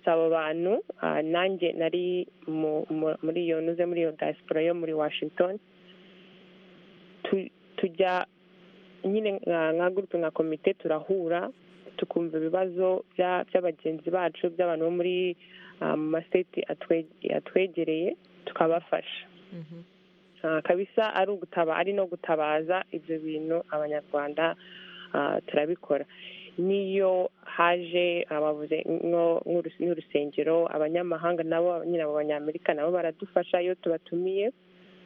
si abo bantu ah, nanjye nari mu- mu- muri iyo nuze muri iyo diaspora yo muri washington Tu- tujya nyine nka nka gurupe nka komite turahura tukumva ibibazo bya- by'abagenzi bacu by'abantu bo muri ah, mu masiteti atwe- atwegereye tukabafasha Ah, kabisa ari ugutaba ari no gutabaza ibyo bintu abanyarwanda ah, turabikora niyo haje abavuze nko- nk'urus- nk'urusengero abanyamahanga nabo nyine abo banyamerika nabo baradufasha iyo tubatumiye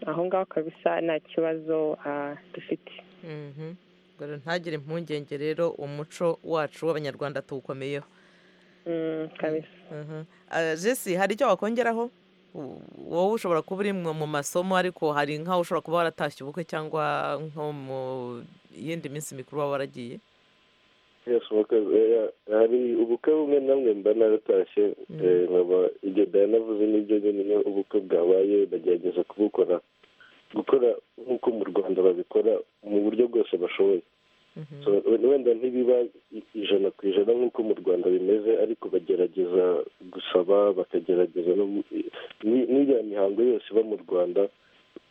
aho ngaho kabisa nta kibazo ah, dufite Mhm. Dore ntagire impungenge rero umuco wacu w'abanyarwanda tuwukomeyeho Mm, kabisa Mhm. Ah, jesi hari icyo wakongeraho U- wowe ushobora kuba uri mu mu masomo ariko hari nk'aho ushobora kuba waratashye ubukwe cyangwa nko mu yindi minsi mikuru waba waragiye Yes, murakoze. Eh, hari ubukwe bumwe namwe mba naratashye eh, nkaba ibyo dayana avuze n'ibyo nyine ubukwe bwabaye bagerageza kubukora gukora nk'uko mu rwanda babikora mu buryo bwose bashoboye So, wenda ntibiba i- ijana ku ijana nk'uko mu rwanda bimeze ariko bagerageza gusaba bakagerageza no mu- i- ni- n'iriya mihango yose iba mu rwanda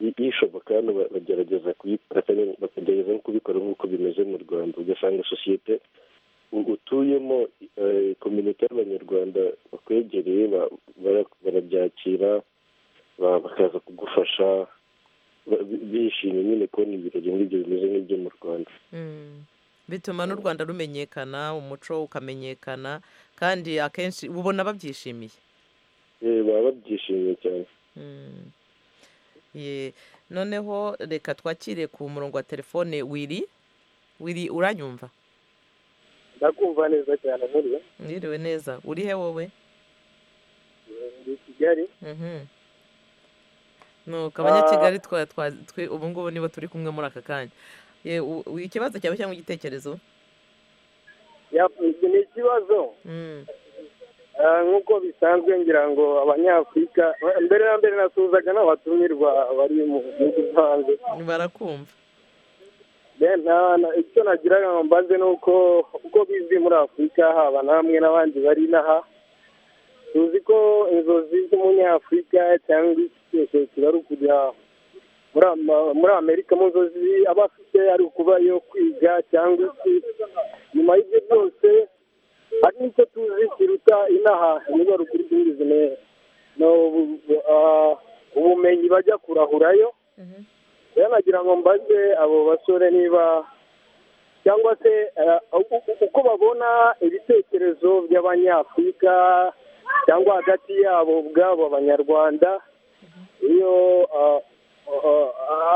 i- ishoboka hano ba- bagerageza kuyi- bakage- bakagerageza no kubikora nk'uko bimeze mu rwanda ugasanga sosiyete u- utuyemo eh, kominote y'abanyarwanda bakwegereye ba- bara- barabyakira ba- bakaza kugufasha ba- bi- bishimye nyine kubona ibirori nk'ibyo bimeze nk'ibyo mu rwanda Mm. bituma n'u rwanda rumenyekana umuco ukamenyekana kandi akenshi ubona babyishimiye Eh, baba babyishimiye cyane Mm. Ye. noneho reka twakire ku murongo wa telefone wiri wiri uranyumva ndakumva neza cyane nkuriya mwiriwe neza uri he wowe ndi i kigali Mhm. nuko abanyakigali twa twa twe ubu ngubu nibo turi kumwe muri aka kanya Ye, u- u- ikibazo cyawe cyangwa igitekerezo Ya- iki ni ikibazo Mm. Ah, nk'uko bisanzwe ngira ngo abanyafurika mbere na mbere nasuhuzaga n'abatumirwa bari mu gihugu cyo hanze barakumva Then, ah, na- icyo nagiraga ngo mbaze ni uko uko bizwi muri afurika haba namwe n'abandi bari inaha tuzi ko inzozi z'umunyafurika cyangwa igitekerezo kiba ari ukujya muri muri amerika mu nzozi aba afite ari ukuba yo kwiga cyangwa iki nyuma y'ibyo byose hari n'icyo tuzi kiruta inaha niba ruguru y'ubuzima no ubumenyi bajya kurahurayo rero nagira ngo mbaze abo basore niba cyangwa se uko babona ibitekerezo by'abanyafurika cyangwa hagati yabo ubwabo abanyarwanda iyo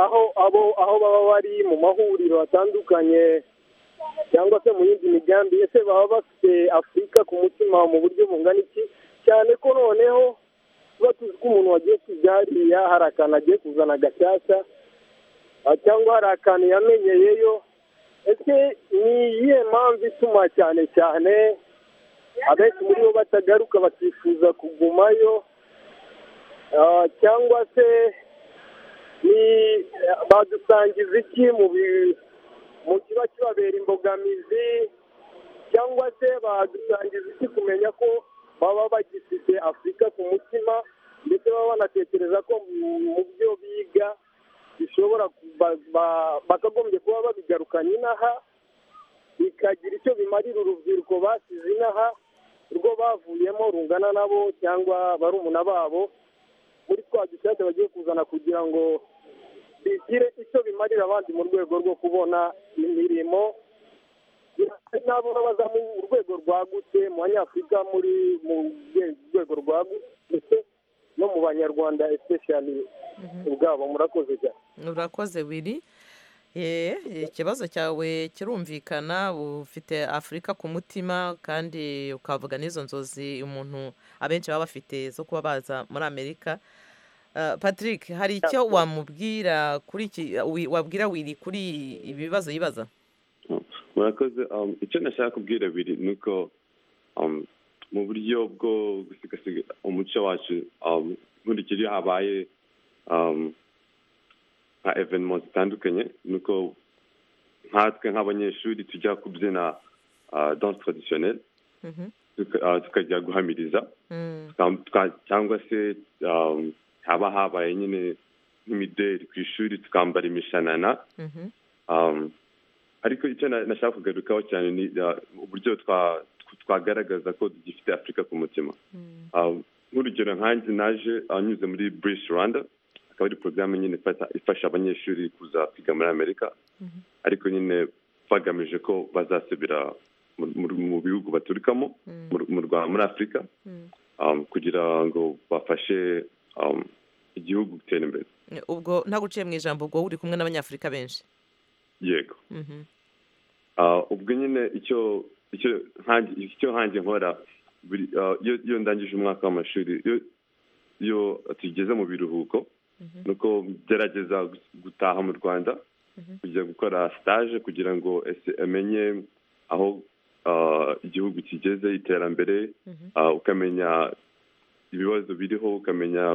aho abo aho baba bari mu mahuriro atandukanye cyangwa se mu yindi migambi ese baba bafite afurika ku mutima mu buryo bungana iki cyane ko noneho tuba tuzi ko umuntu wagiye kujya hariya hari akantu agiye kuzana gashyashya cyangwa hari akantu yamenyeyeyo ese ni iyihe mpamvu ituma cyane cyane abenshi muri bo batagaruka bakifuza kugumayo cyangwa se ni badusangiza iki mu kiba kibabera imbogamizi cyangwa se badusangiza iki kumenya ko baba bagifite afurika ku mutima ndetse baba banatekereza ko mu byo biga bishobora bakagombye kuba babigarukanye inaha bikagira icyo bimarira urubyiruko basize inaha urwo bavuyemo rungana nabo cyangwa barumuna babo muri twa dushyashya bagiye kuzana kugira ngo bigire icyo bimarira abandi mu rwego rwo kubona imirimo nabo baza mu rwego rwagutse mu banyafurika muri mu rwego rwagutse no mu banyarwanda especially ubwabo murakoze cyane urakoze wiri ikibazo cyawe kirumvikana ufite afurika ku mutima kandi ukavuga n'izo nzozi umuntu abenshi baba bafite zo kuba baza muri amerika patrick hari icyo wamubwira kuri iki wabwira wiri kuri ibibazo yibaza murakoze icyo nashaka kubwira biri ni uko mu buryo bwo gusigasira umuco wacu nkurikije iyo habaye nka evenima zitandukanye ni uko nkatwe nk'abanyeshuri tujya kubyina danse taradisiyoneri tukajya guhamiriza cyangwa se haba habaye nyine nk'imideri ku ishuri tukambara imishanana ariko icyo nashaka kugarukaho cyane ni uburyo twagaragaza ko dufite afurika ku mutima nk'urugero nkanjye naje anyuze muri british rwanda akaba ari porogaramu nyine ifasha abanyeshuri kuza kwiga muri amerika ariko nyine bagamije ko bazasubira mu bihugu baturukamo muri afurika kugira ngo bafashe igihugu gutera imbere ubwo ntabwo uciye mu ijambo ubwo uri kumwe n'abanyafurika benshi yego ubwo nyine icyo icyo nkange nkora iyo ndangije umwaka w'amashuri iyo tugeze mu biruhuko ni uko ngerageza gutaha mu rwanda kujya gukora sitaje kugira ngo ese amenye aho igihugu kigeze iterambere ukamenya ibibazo biriho ukamenya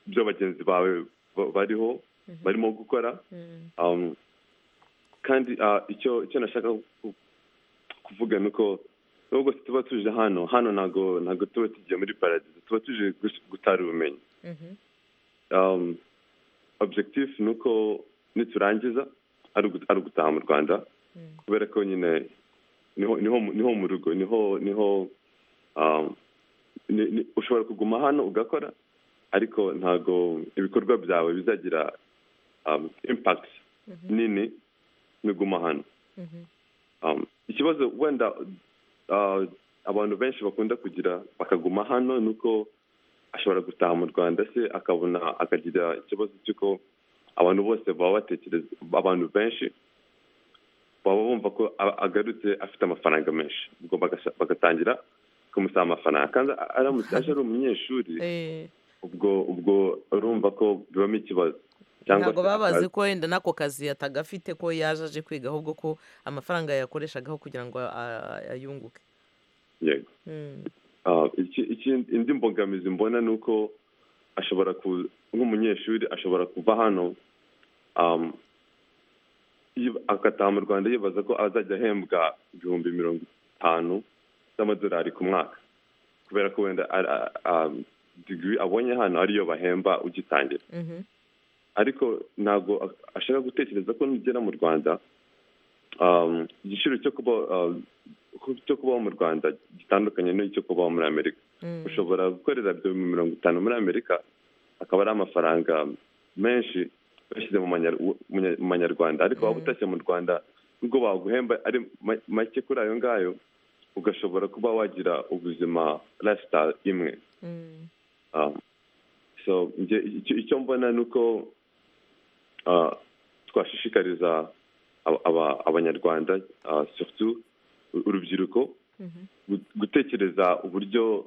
ibyo bagenzi bawe bariho barimo gukora kandi icyo icyo nashaka kuvuga ni uko nubwo tuba tuje hano hano ntabwo ntabwo tuba tugiye muri paradizo tuba tuje gutara ubumenyi objekitifu ni uko niturangiza ari ugutaha mu rwanda kubera ko nyine niho mu rugo niho niho ushobora kuguma hano ugakora ariko ntabwo ibikorwa byawe bizagira impakiti nini niguma hano ikibazo wenda abantu benshi bakunda kugira bakaguma hano ni uko ashobora gutaha mu rwanda se akabona akagira ikibazo cy'uko abantu bose baba batekereza abantu benshi baba bumva ko agarutse afite amafaranga menshi ubwo bagatangira kumusaba amafaranga kandi aramutse aje ari umunyeshuri ubwo ubwo urumva ko bibamo ikibazo ntabwo baba bazi ko wenda n'ako kazi atagafite ko yaje aje kwiga ahubwo ko amafaranga yakoreshagaho kugira ngo ayunguke yego indi mbogamizi mbona ni uko ashobora nk'umunyeshuri ashobora kuva hano agataha mu rwanda yibaza ko azajya ahembwa ibihumbi mirongo itanu z'amadolari ku mwaka kubera ko wenda digiri abonye hano ariyo bahemba ugitangira ariko ntabwo ashaka gutekereza ko nugera mu rwanda igiciro cyo kuba cyo kubaho mu rwanda gitandukanye n'icyo kubaho muri amerika ushobora gukorera mu mirongo itanu muri amerika akaba ari amafaranga menshi bashyize mu manyarwanda ariko waba utashye mu rwanda nubwo baguhemba ari make kuri ayo ngayo ugashobora kuba wagira ubuzima lifestyle imwe so icyo mbona ni uko twashishikariza abanyarwanda urubyiruko gutekereza uburyo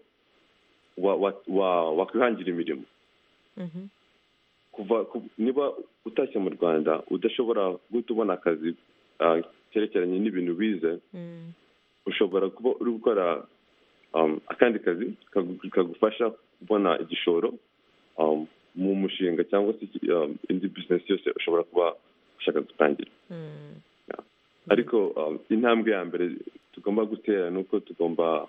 wakwihangira imirimo niba utashye mu rwanda udashobora guhita ubona akazi kerekeranye n'ibintu bize ushobora kuba uri gukora akandi kazi kagufasha kubona igishoro mu mushinga cyangwa se indi bizinesi yose ushobora kuba ushaka gutangira ariko intambwe ya mbere tugomba gutera ni uko tugomba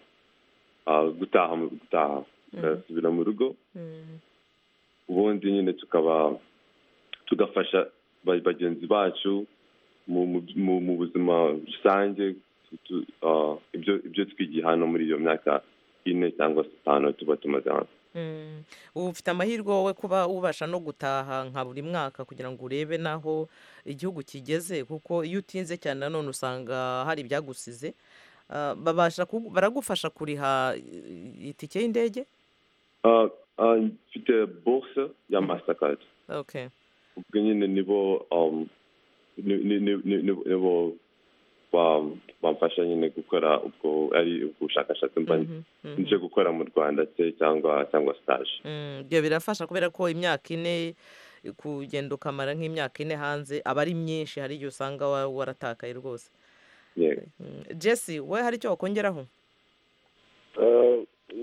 gutaha gutaha tugasubira mu rugo ubundi nyine tukaba tugafasha bagenzi bacu mu buzima rusange ibyo twigiye hano muri iyo myaka ine cyangwa se itanu tuba tumaze hano ubu ufite amahirwe wowe kuba ubasha no gutaha nka buri mwaka kugira ngo urebe n'aho igihugu kigeze kuko iyo utinze cyane nanone usanga hari ibyagusize baragufasha kuriha itike y'indege mfite borse ya masitakadi ubwo nyine nibo nibo bamfasha nyine gukora ubwo ari ubushakashatsi mba nje gukora mu rwanda se cyangwa cyangwa sitaje ibyo birafasha kubera ko imyaka ine kugenda ukamara nk'imyaka ine hanze aba ari myinshi hari igihe usanga waratakaye rwose jesi we hari icyo wakongeraho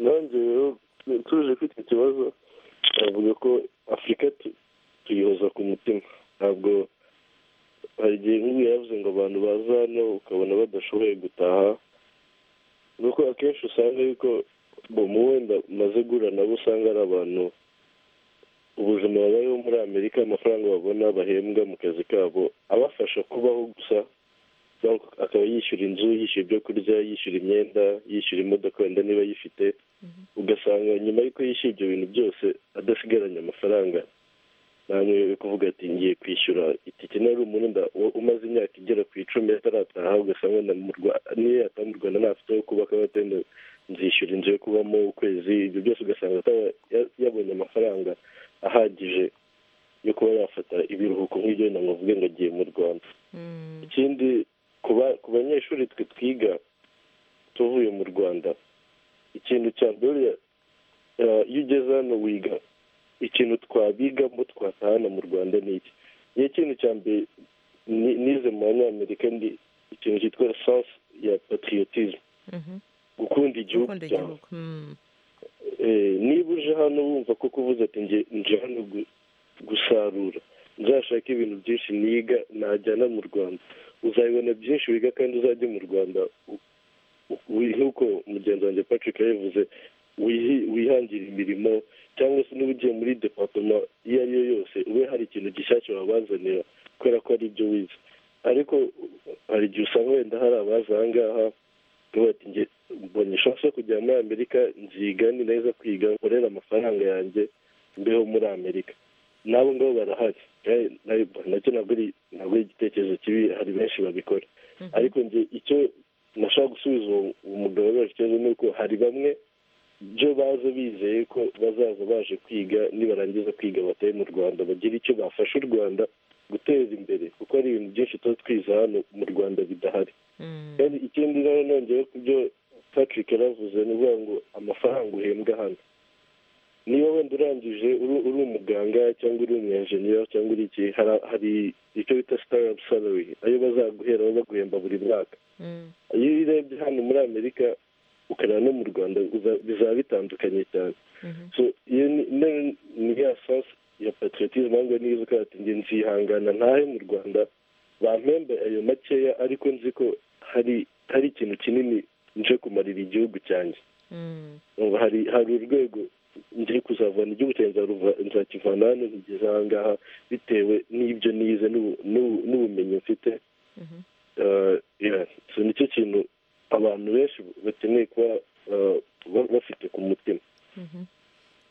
nanjye rero tuje kwita ikibazo bavuga ko afurika tuyihoza ku mutima ntabwo hari igihe nk'ubu yavuze ngo abantu baza hano ukabona badashoboye gutaha nuko akenshi usanga yuko mu wenda umaze guhura nabo usanga ari abantu ubuzima babayeho muri amerika amafaranga babona bahembwa mu kazi kabo abafasha kubaho gusa akaba yishyura inzu yishyura ibyo kurya yishyura imyenda yishyura imodoka wenda niba ayifite ugasanga nyuma y'uko yishyura ibyo bintu byose adasigaranye amafaranga namwe uri kuvuga ati ngiye kwishyura itike nari umurinda umaze imyaka igera ku icumi atarataha ugasanga niyo yataha mu rwanda ntafite aho kubaka abatenda nzishyura inzu yo kubamo ukwezi ibyo byose ugasanga yabonye amafaranga ahagije yo kuba yafata ibiruhuko nk'ibyo wenda ngo ngo agiye mu rwanda ikindi ku banyeshuri twe twiga tuvuye mu rwanda ikintu cya mbere iyo ugeze hano wiga ikintu twabiga ngo twatahana mu rwanda ni iki niyo kintu cya mbere nize mu banyamerika ni ikintu cyitwa sansi ya patriotisme gukunda igihugu cyawe niba uje hano wumva ko kuvuze ati nje hano gusarura nzashaka ibintu byinshi niga najyana mu rwanda uzabibona byinshi wiga kandi uzajye mu rwanda nk'uko mugenzi wanjye patrick yabivuze wihangira imirimo cyangwa se niba ugiye muri departoma iyo ari yo yose ube hari ikintu gishyashya wabazanira kubera ko ari ibyo wize ariko hari igihe usanga wenda hari abaza aha ngaha mbonye ishusho yo kujya muri amerika nziga ni neza kwiga nkorera amafaranga yanjye mbeho muri amerika n'abo ngabo barahari nacyo ntabwo ari igitekerezo kibi hari benshi babikora ariko njye icyo nashaka gusubiza uwo mugabo ikibazo ni uko hari bamwe byo baza bizeye ko bazaza baje kwiga nibarangiza kwiga bataye mu rwanda bagira icyo bafasha u rwanda guteza imbere kuko hari ibintu byinshi tuba twiza hano mu rwanda bidahari kandi ikindi nawe nongeyeho ku byo patrick yaravuze ni ukuvuga ngo amafaranga uhembwa hano niba wenda urangije uri umuganga cyangwa uri umwenjeniyeri cyangwa uri iki hari icyo bita sitarapu salari ayo bazaguheraho baguhemba buri mwaka iyo urebye hano muri amerika ukareba no mu rwanda bizaba bitandukanye cyane iyo ni ya sasi ya patriotisme ahubwo niyo uzi ko njye nzihangana ntahe mu rwanda bampembe ayo makeya ariko nzi ko hari hari ikintu kinini nje kumarira igihugu cyanjye hari hari urwego njye kuzavana igihugu cyanjye nzakivana hano nkigeze aha ngaha bitewe n'ibyo nize n'ubu- n'ubu- n'ubumenyi mfite Eh, yeah. So nicyo kintu abantu benshi bakeneye kuba eh, ba- bafite ku mutima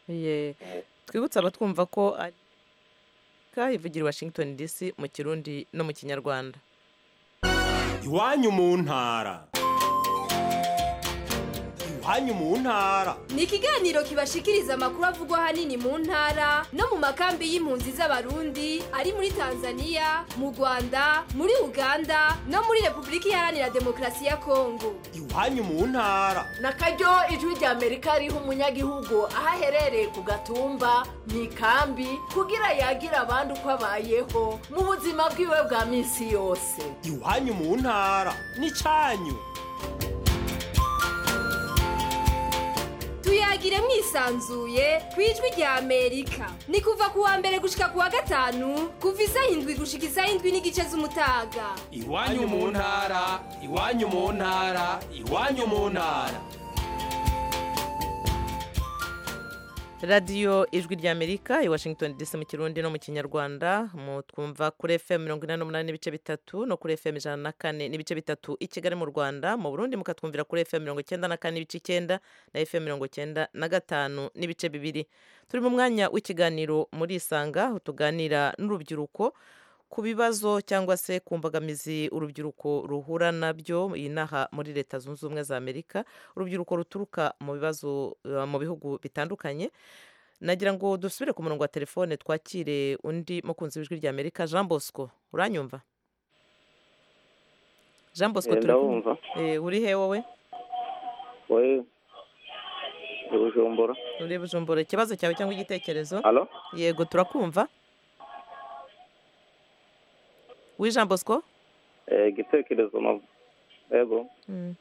Ye. twibutse abatwumva ko ari ka ivugira i washington dc mu kirundi no mu kinyarwanda iwanyu mu ntara iwanyu mu ntara ni ikiganiro kibashikiriza amakuru avugwa ahanini mu ntara no mu makambi y'impunzi z'abarundi ari muri tanzania mu rwanda muri uganda no muri repubulika iharanira demokarasi ya kongo iwanyu mu ntara na karyo ijwi ry'amerika riha umunyagihugu aho aherereye ku gatumba mu ikambi kugira yagire abandi uko abayeho mu buzima bwiwe bwa minsi yose iwanyu mu ntara n'icyanyu tuyagire mwisanzuye ku ijwi rya amerika ni kuva ku wa mbere gushika ku wa gatanu kuva isaha indwi gushika isaha indwi n'igice z'umutaga iwanyu mu ntara iwanyu mu ntara iwanyu mu ntara radiyo ijwi rya amerika i washington dc mu kirundi no mu kinyarwanda mu twumva kuri fm mirongo inani n'umunani n'ibice bitatu no kuri fm ijana na kane n'ibice bitatu i kigali mu rwanda mu burundi mukatwumvira kuri fm mirongo icyenda na kane n'ibice icyenda na fm mirongo icyenda na gatanu n'ibice bibiri turi mu mwanya w'ikiganiro muri isanga aho tuganira n'urubyiruko ku bibazo cyangwa se ku mbogamizi urubyiruko ruhura nabyo inaha muri leta zunze ubumwe za amerika urubyiruko ruturuka mu bibazo eh, mu bihugu bitandukanye nagira ngo dusubire ku murongo wa telefone twakire undi mukunzi w'ijwi rya amerika jean bosco uranyumva jean bosco Eh, turi kumwe. ndabumva. Eh, uri he wowe we ubujumbura uri bujumbura ikibazo cyawe cyangwa igitekerezo Alo? yego turakumva wi jean bosco Eh, igitekerezo no- yego Mm,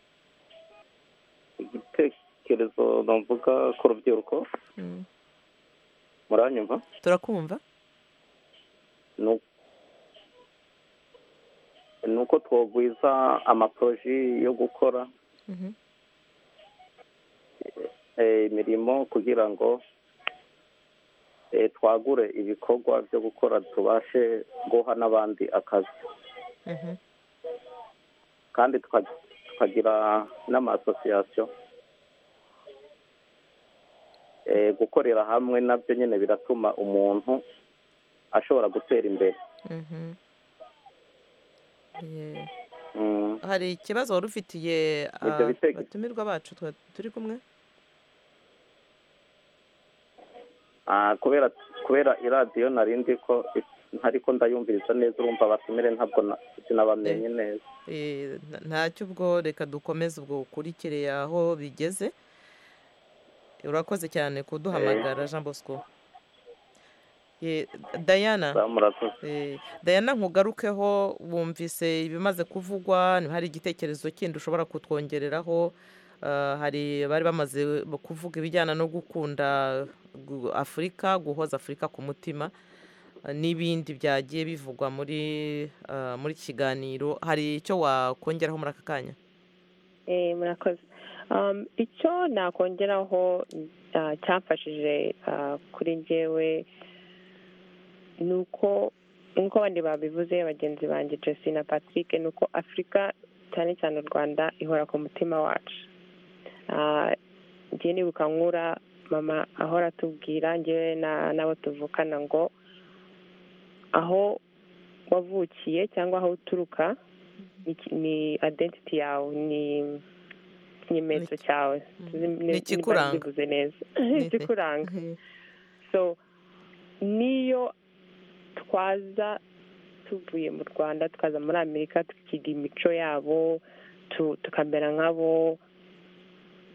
igitekerezo navuga ku rubyiruko mm. muranyumva turakumva Nu- ni uko twogwiza amaporoji yo gukora Mhm. eh, imirimo kugira ngo eh, twagure ibikorwa byo gukora tubashe guha n'abandi akazi Mhm. kandi tuka- tukagira n'amasosiyasiyo Eh, gukorera hamwe nabyo nyine biratuma umuntu ashobora gutera imbere Mhm. Yeah. Mm. hari ikibazo wari ufitiye Ibyo ah, bitege- abatumirwa bacu twa- turi kumwe Ah, kubera kubera iradiyo nari ndi ko ariko ndayumviriza neza urumva abatumire ntabwo na- sinabamenye neza Eh, nta- ntacyo ubwo reka dukomeze ubwo ukurikire aho bigeze urakoze cyane kuduhamagara jean bosco Eh, diana Eh, diana nkugarukeho wumvise ibimaze kuvugwa niba hari igitekerezo kindi ushobora kutwongereraho Ah, hari bari bamaze kuvuga ibijyana no gukunda gu- afurika guhoza afurika ku mutima eh, n'ibindi byagiye bivugwa muri ah, muri iki kiganiro hari icyo wakongeraho muri aka kanya Eh, murakoze Um, icyo nakongeraho ah, cyamfashije ah, kuri njyewe ni uko nk'uko abandi babivuze bagenzi banjye jesi na patrick ni uko afurika cyane cyane u rwanda ihora ku mutima wacu Ah, njye nibuka nkura mama ahora atubwira njyewe na- n'abo tuvukana ngo aho wavukiye cyangwa aho uturuka ni ki- ni identity yawe ni ikimenyetso cyawe Ni ikikuranga. bivuze neza ikikuranga so niyo twaza tuvuye mu rwanda tukaza muri amerika tukiga imico yabo tu- tukamera nk'abo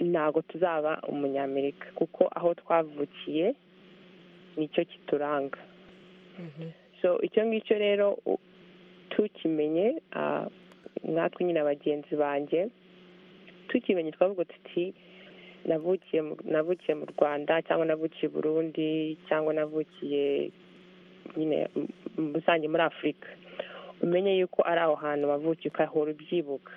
ntabwo tuzaba umunyamerika kuko aho twavukiye nicyo kituranga so icyo ngicyo rero u- tukimenye ah, natwe nyine bagenzi banjye tukimenye twavuga tuti navukiye mu- navukiye mu rwanda cyangwa navukiye i burundi cyangwa navukiye nyine m- m- rusange muri afurika umenye yuko ari aho hantu wavukiye ukahora ubyibuka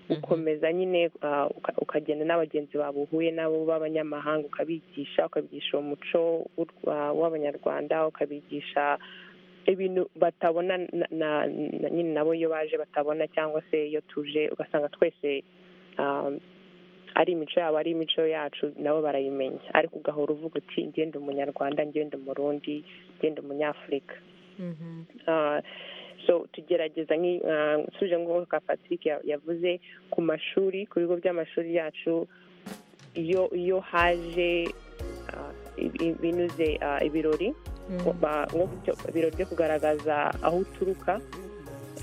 ukomeza nyine ah, uka- ukagenda n'abagenzi bawe uhuye nabo b'abanyamahanga ukabigisha ukabigisha uwo muco w'u- ah, w'abanyarwanda ukabigisha ibintu batabona na- na- na- nyine nabo iyo baje batabona cyangwa se iyo tuje ugasanga twese ah, ari imico yabo ari imico yacu nabo barayimenya ariko ugahora uvuga uti ngenda umunyarwanda ngenda umurundi ngenda umunyafurika Ah, so tugerageza nki- ah, nsubije nk'uko ka patrick ya- yavuze ku mashuri ku bigo by'amashuri yacu iyo iyo haje ah, ibi- ibi- binyuze ah, ibirori Mhm. ba- nko gutyo- ibirori byo kugaragaza aho uturuka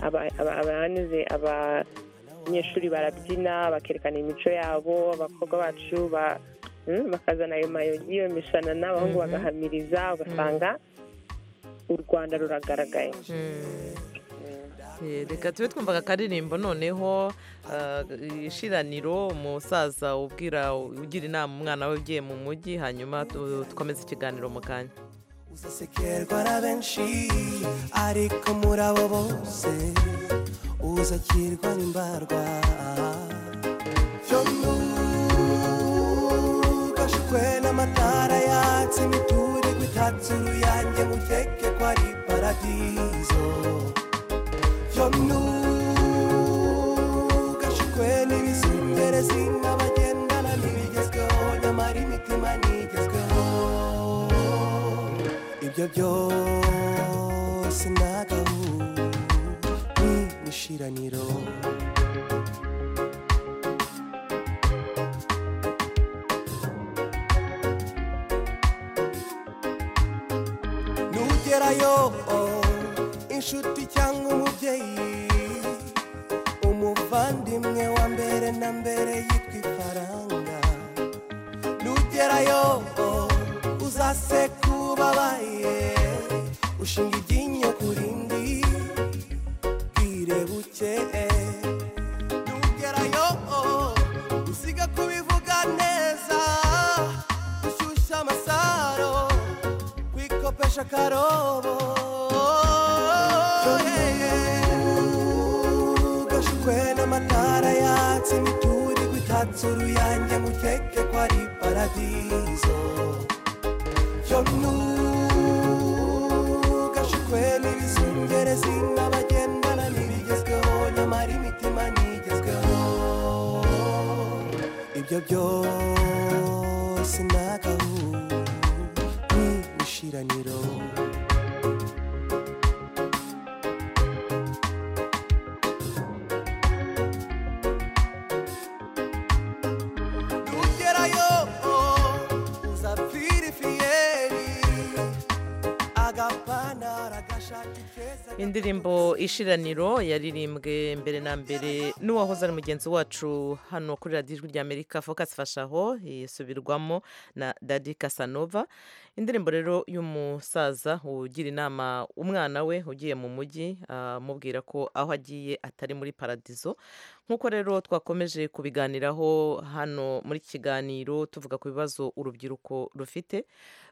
aba- aba- abanyuze abanyeshuri barabyina bakerekana imico yabo abakobwa bacu ba- mm, bakazana ayo mayogi iyo mishanana abahungu Mhm. bagahamiriza ugasanga u rwanda ruragaragaye Eh, reka tube twumvaga akaririmbo noneho ah, ishiraniro umusaza ubwira ugira inama umwana we ugiye mu mujyi hanyuma tu- dukomeze ikiganiro mu kanya uzasekerwa na benshi ariko muri abo bose uzakirwa n'imbarwa yomuugashukwe n'amatara yatse imiturirwa itatse uruyange muteke ko ari paradizo yomuugashukwe n'ibizungerezi nk'abagendana n'ibigezweho nyamara imitima ntigezweho ibyo byose nagahu ni ishiraniro nugerayo inshuti cyangwa umubyeyi umuvandimwe wa mbere na mbere yitwa ifaranga nugerayo uzase kubabaye ushinga iryinyo ku rindi bwire buke nugerayo usiga kubivuga neza ushyushya amasaro kwikopesha akarobo ugashukwe n'amatara yatse imiturirwa itatse uruyange mukeke ko ari paradizo yomuugashikwe n'ibizungerezi n'abagendana n'ibigezweho nyamara imitima ntigezweho ibyo byose nagahu ni ishiraniro ugerayo uzapfira ifiyeri agapantaro agashaka ifeza indirimbo ishiraniro yaririmbwe mbere na mbere n'uwahoze ari mugenzi wacu hano kuri radiyo ijwi ry'amerika focus fashaho isubirwamo na dadi kasanova indirimbo rero y'umusaza ugira inama umwana we ugiye mu mujyi amubwira ko aho agiye atari muri paradizo nk'uko rero twakomeje kubiganiraho hano muri iki kiganiro tuvuga ku bibazo urubyiruko rufite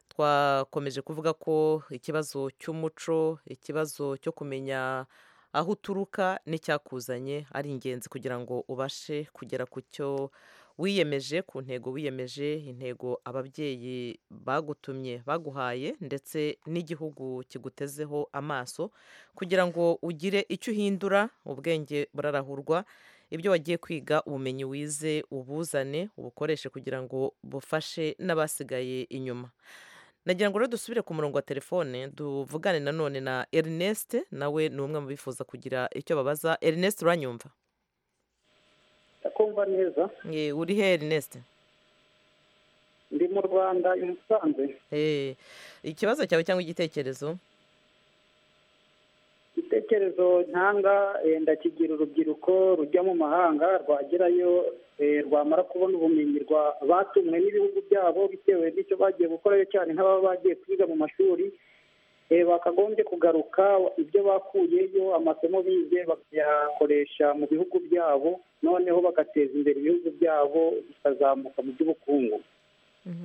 twakomeje kuvuga ko ikibazo cy'umuco ikibazo cyo kumenya aho uturuka n'icyakuzanye ari ingenzi kugira ngo ubashe kugera ku cyo wiyemeje ku ntego wiyemeje intego ababyeyi bagutumye baguhaye ndetse n'igihugu kigutezeho amaso kugira ngo ugire icyo uhindura ubwenge burarahurwa ibyo wagiye kwiga ubumenyi wize ubuzane ubukoreshe kugira ngo bufashe n'abasigaye inyuma nagira ngo rero dusubire ku murongo wa telefone tuvugane nanone na erineste nawe ni umwe mu bifuza kugira icyo babaza erineste uranyumva ndakumva neza Eh, uri he erineste ndi mu rwanda i musanze Eh, ikibazo cyawe cyangwa igitekerezo igitekerezo ntanga eh, ndakigira urubyiruko rujya mu mahanga rwagerayo eh, rwamara kubona ubumenyi rwa batumwe n'ibihugu byabo bitewe n'icyo bagiye gukorayo cyane nk'ababa bagiye kwiga mu mashuri eh, bakagombye kugaruka ibyo bakuyeyo amasomo bize bakayakoresha mu bihugu byabo noneho bagateza imbere ibihugu byabo bikazamuka mu by'ubukungu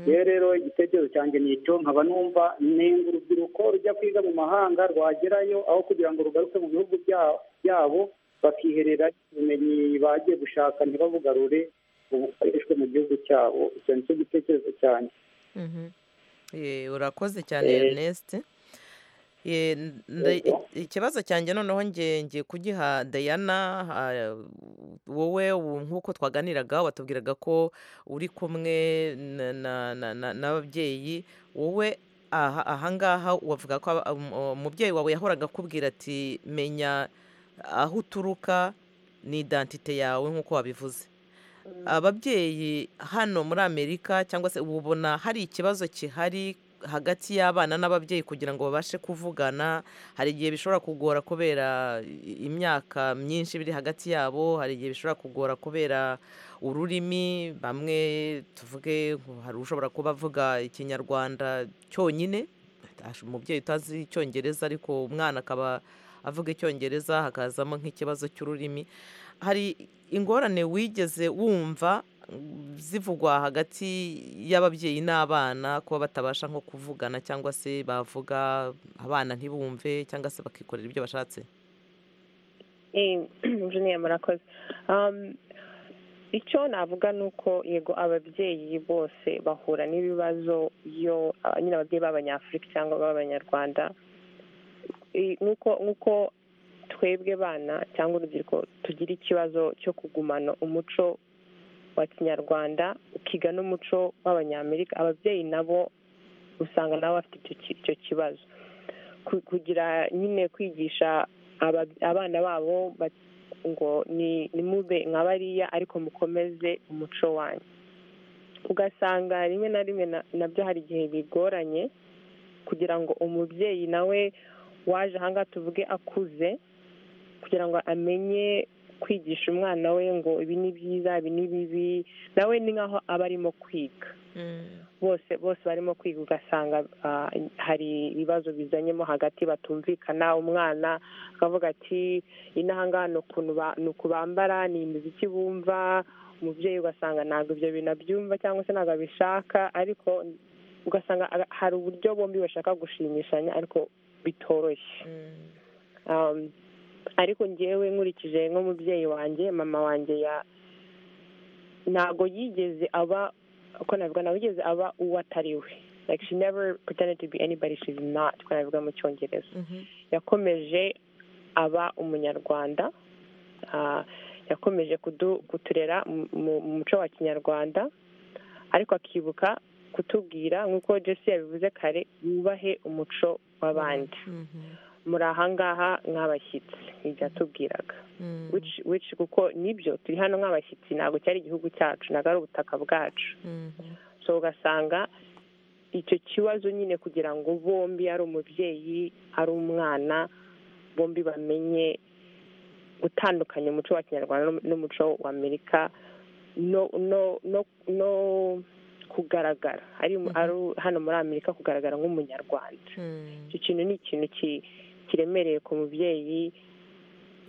rero rero igitekerezo cyanjye ni icyo nkaba numva nenga urubyiruko rujya kwiga mu mahanga rwagerayo aho kugira ngo rugaruke mu bihugu bya- byabo bakiherera ubumenyi bagiye gushaka ntibabugarure bukoreshwe mu gihugu cyabo icyo ni cyo gitekerezo cyane Mhm. Eh, urakoze cyane Eh, Ernest Eh, nda- ikibazo cyanjye noneho ngiye ngiye kugiha Diana ah, wowe ubu nk'uko twaganiraga watubwiraga ko uri kumwe na- na- na- na- n'ababyeyi wowe aha- ahangaha wavuga ko aba- um- umubyeyi wawe yahoraga akubwira ati menya aho uturuka ni identite yawe nk'uko wabivuze ababyeyi hano muri amerika cyangwa se ubu ubona hari ikibazo kihari hagati y'abana n'ababyeyi kugira ngo babashe kuvugana hari igihe bishobora kugora kubera i- imyaka myinshi biri hagati yabo hari igihe bishobora kugora kubera ururimi bamwe tuvuge nko hari ushobora kuba avuga ikinyarwanda cyonyine ash- umubyeyi utazi icyongereza ariko umwana akaba avuga icyongereza hakazamo nk'ikibazo cy'ururimi hari ingorane wigeze wumva mm, zivugwa hagati y'ababyeyi n'abana kuba batabasha nko kuvugana cyangwa se bavuga abana ntibumve cyangwa se bakikorera ibyo bashatse Eh, Junior murakoze Um, icyo navuga ni uko yego ababyeyi bose bahura n'ibibazo iyo ah, nyine ababyeyi b'abanyafurika cyangwa b'abanyarwanda Eh, nk'uko nk'uko twebwe bana cyangwa urubyiruko tugira ikibazo cyo kugumana umuco wa kinyarwanda ukiga n'umuco w'abanyamerika ababyeyi nabo usanga nabo bafite icyo ki- icyo kibazo ku- kugira nyine kwigisha aba- abana babo ba- ngo ni ni mube nka bariya ariko mukomeze umuco wanyu ugasanga rimwe na rimwe na- nabyo hari igihe bigoranye kugira ngo umubyeyi nawe waje ahangaha tuvuge akuze kugira ngo amenye kwigisha umwana we ngo ibi ni byiza ibi ni bibi nawe ni nkaho aba arimo kwiga bose bose barimo kwiga ugasanga ah, hari ibibazo bizanyemo hagati batumvikana umwana akavuga ati inahangaha ni ukuntu ba- ni uku bambara ni imiziki bumva umubyeyi ugasanga ntabwo ibyo bintu abyumva cyangwa se ntabwo abishaka ariko ugasanga aga- hari uburyo bombi bashaka gushimishanya ariko bitoroshye Um, ariko ngewe nkurikije nk'umubyeyi wanjye mama wanjye ya ntabwo yigeze aba uko navuga ntabwo yigeze aba uwo atari we like she never pretended to be anybody she's not uko nabivuga mu cyongereza yakomeje aba umunyarwanda ah, yakomeje kudu- kuturera mu- mu mu muco wa kinyarwanda ariko akibuka kutubwira nk'uko jesi yabivuze kare yubahe umuco w'abandi muri ahangaha nk'abashyitsi nibyo yatubwiraga which which kuko nibyo turi hano nk'abashyitsi ntabwo cyari igihugu cyacu ntabwo ari ubutaka bwacu so ugasanga icyo kibazo nyine kugira ngo bombi ari umubyeyi ari umwana bombi bamenye gutandukanya umuco wa kinyarwanda n'um- n'umuco wa amerika no no no no kugaragara ari ari hano muri amerika kugaragara nk'umunyarwanda icyo kintu ni ikintu ki- kiremereye ku mubyeyi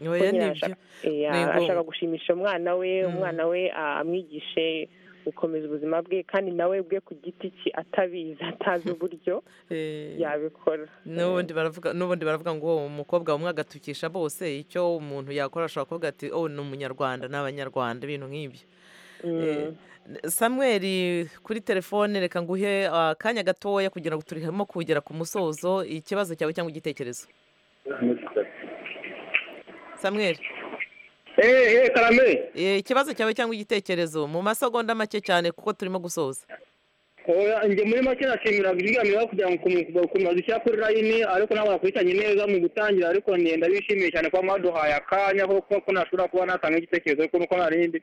Oya, kuko nyine nibyo. arashaka- eh, Ni ngombwa. arashaka gushimisha umwana we umwana we ah, amwigishe gukomeza ubuzima bwe kandi nawe bwe ku giti cye atabizi atazi uburyo yabikora n'ubundi baravuga n'ubundi baravuga ngo uwo umukobwa umwe agatukisha bose icyo umuntu yakora ashobora kuvuga ati oh ni umunyarwanda ni abanyarwanda ibintu nk'ibyo Eh, samuel kuri telefone reka nguhe akanya gatoya kugira ngo turimo kugera ku musozo ikibazo cyawe cyangwa igitekerezo samuel eee karame Eh, ikibazo cyawe cyangwa igitekerezo mu masegonda make cyane kuko turimo gusoza oya njye muri make nashimira ibiganiro kugira ngo ukuntu- ukuntu badushyira kuri layini ariko ntabwo nakurikiranye neza mu gutangira ariko njye ndabishimiye cyane kuba mwaduhaye akanya ko- ko ko nashobora kuba natanga igitekerezo ariko nuko narindi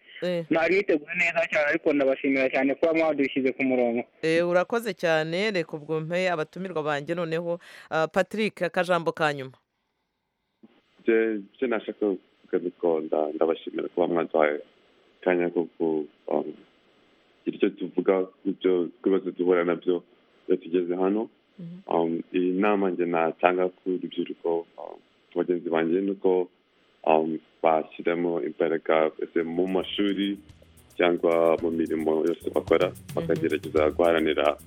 nari niteguye neza cyane ariko ndabashimira cyane kuba mwadushyize ku murongo Eh, urakoze cyane reka ubwo mpe abatumirwa banjye noneho ah, patrick akajambo ka nyuma ibyo nashaka kuvuga ni uko nda- ndabashimira kuba mwaduhaye akanya ko ku- um, kugira icyo tuvuga ku byo- ku bibazo duhura nabyo iyo tugeze hano Um, iyi nama njye natanga ku rubyiruko um, ku bagenzi banjye ni uko um, bashyiramo imbaraga ese mu mashuri cyangwa mu mirimo yose bakora bakagerageza guharanira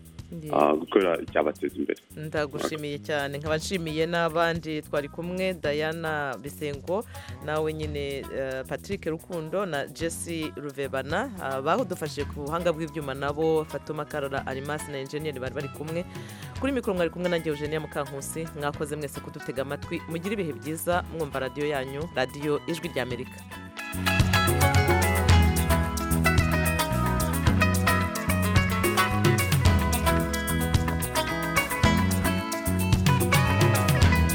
ah, gukora icyabateza imbere ndagushimiye cyane nkaba nshimiye n'abandi twari kumwe dayana bisengo nawe nyine eh, patrick rukundo na jesse ruvebana ah, badufashije ku buhanga bw'ibyuma nabo fatuma karora arimasi na enjeniyeri bari bari kumwe kuri mikoro mwari kumwe nange eugenia mukankusi mwakoze mwese kudutega amatwi mugire ibihe byiza mwumva radiyo yanyu radiyo ijwi ry'amerika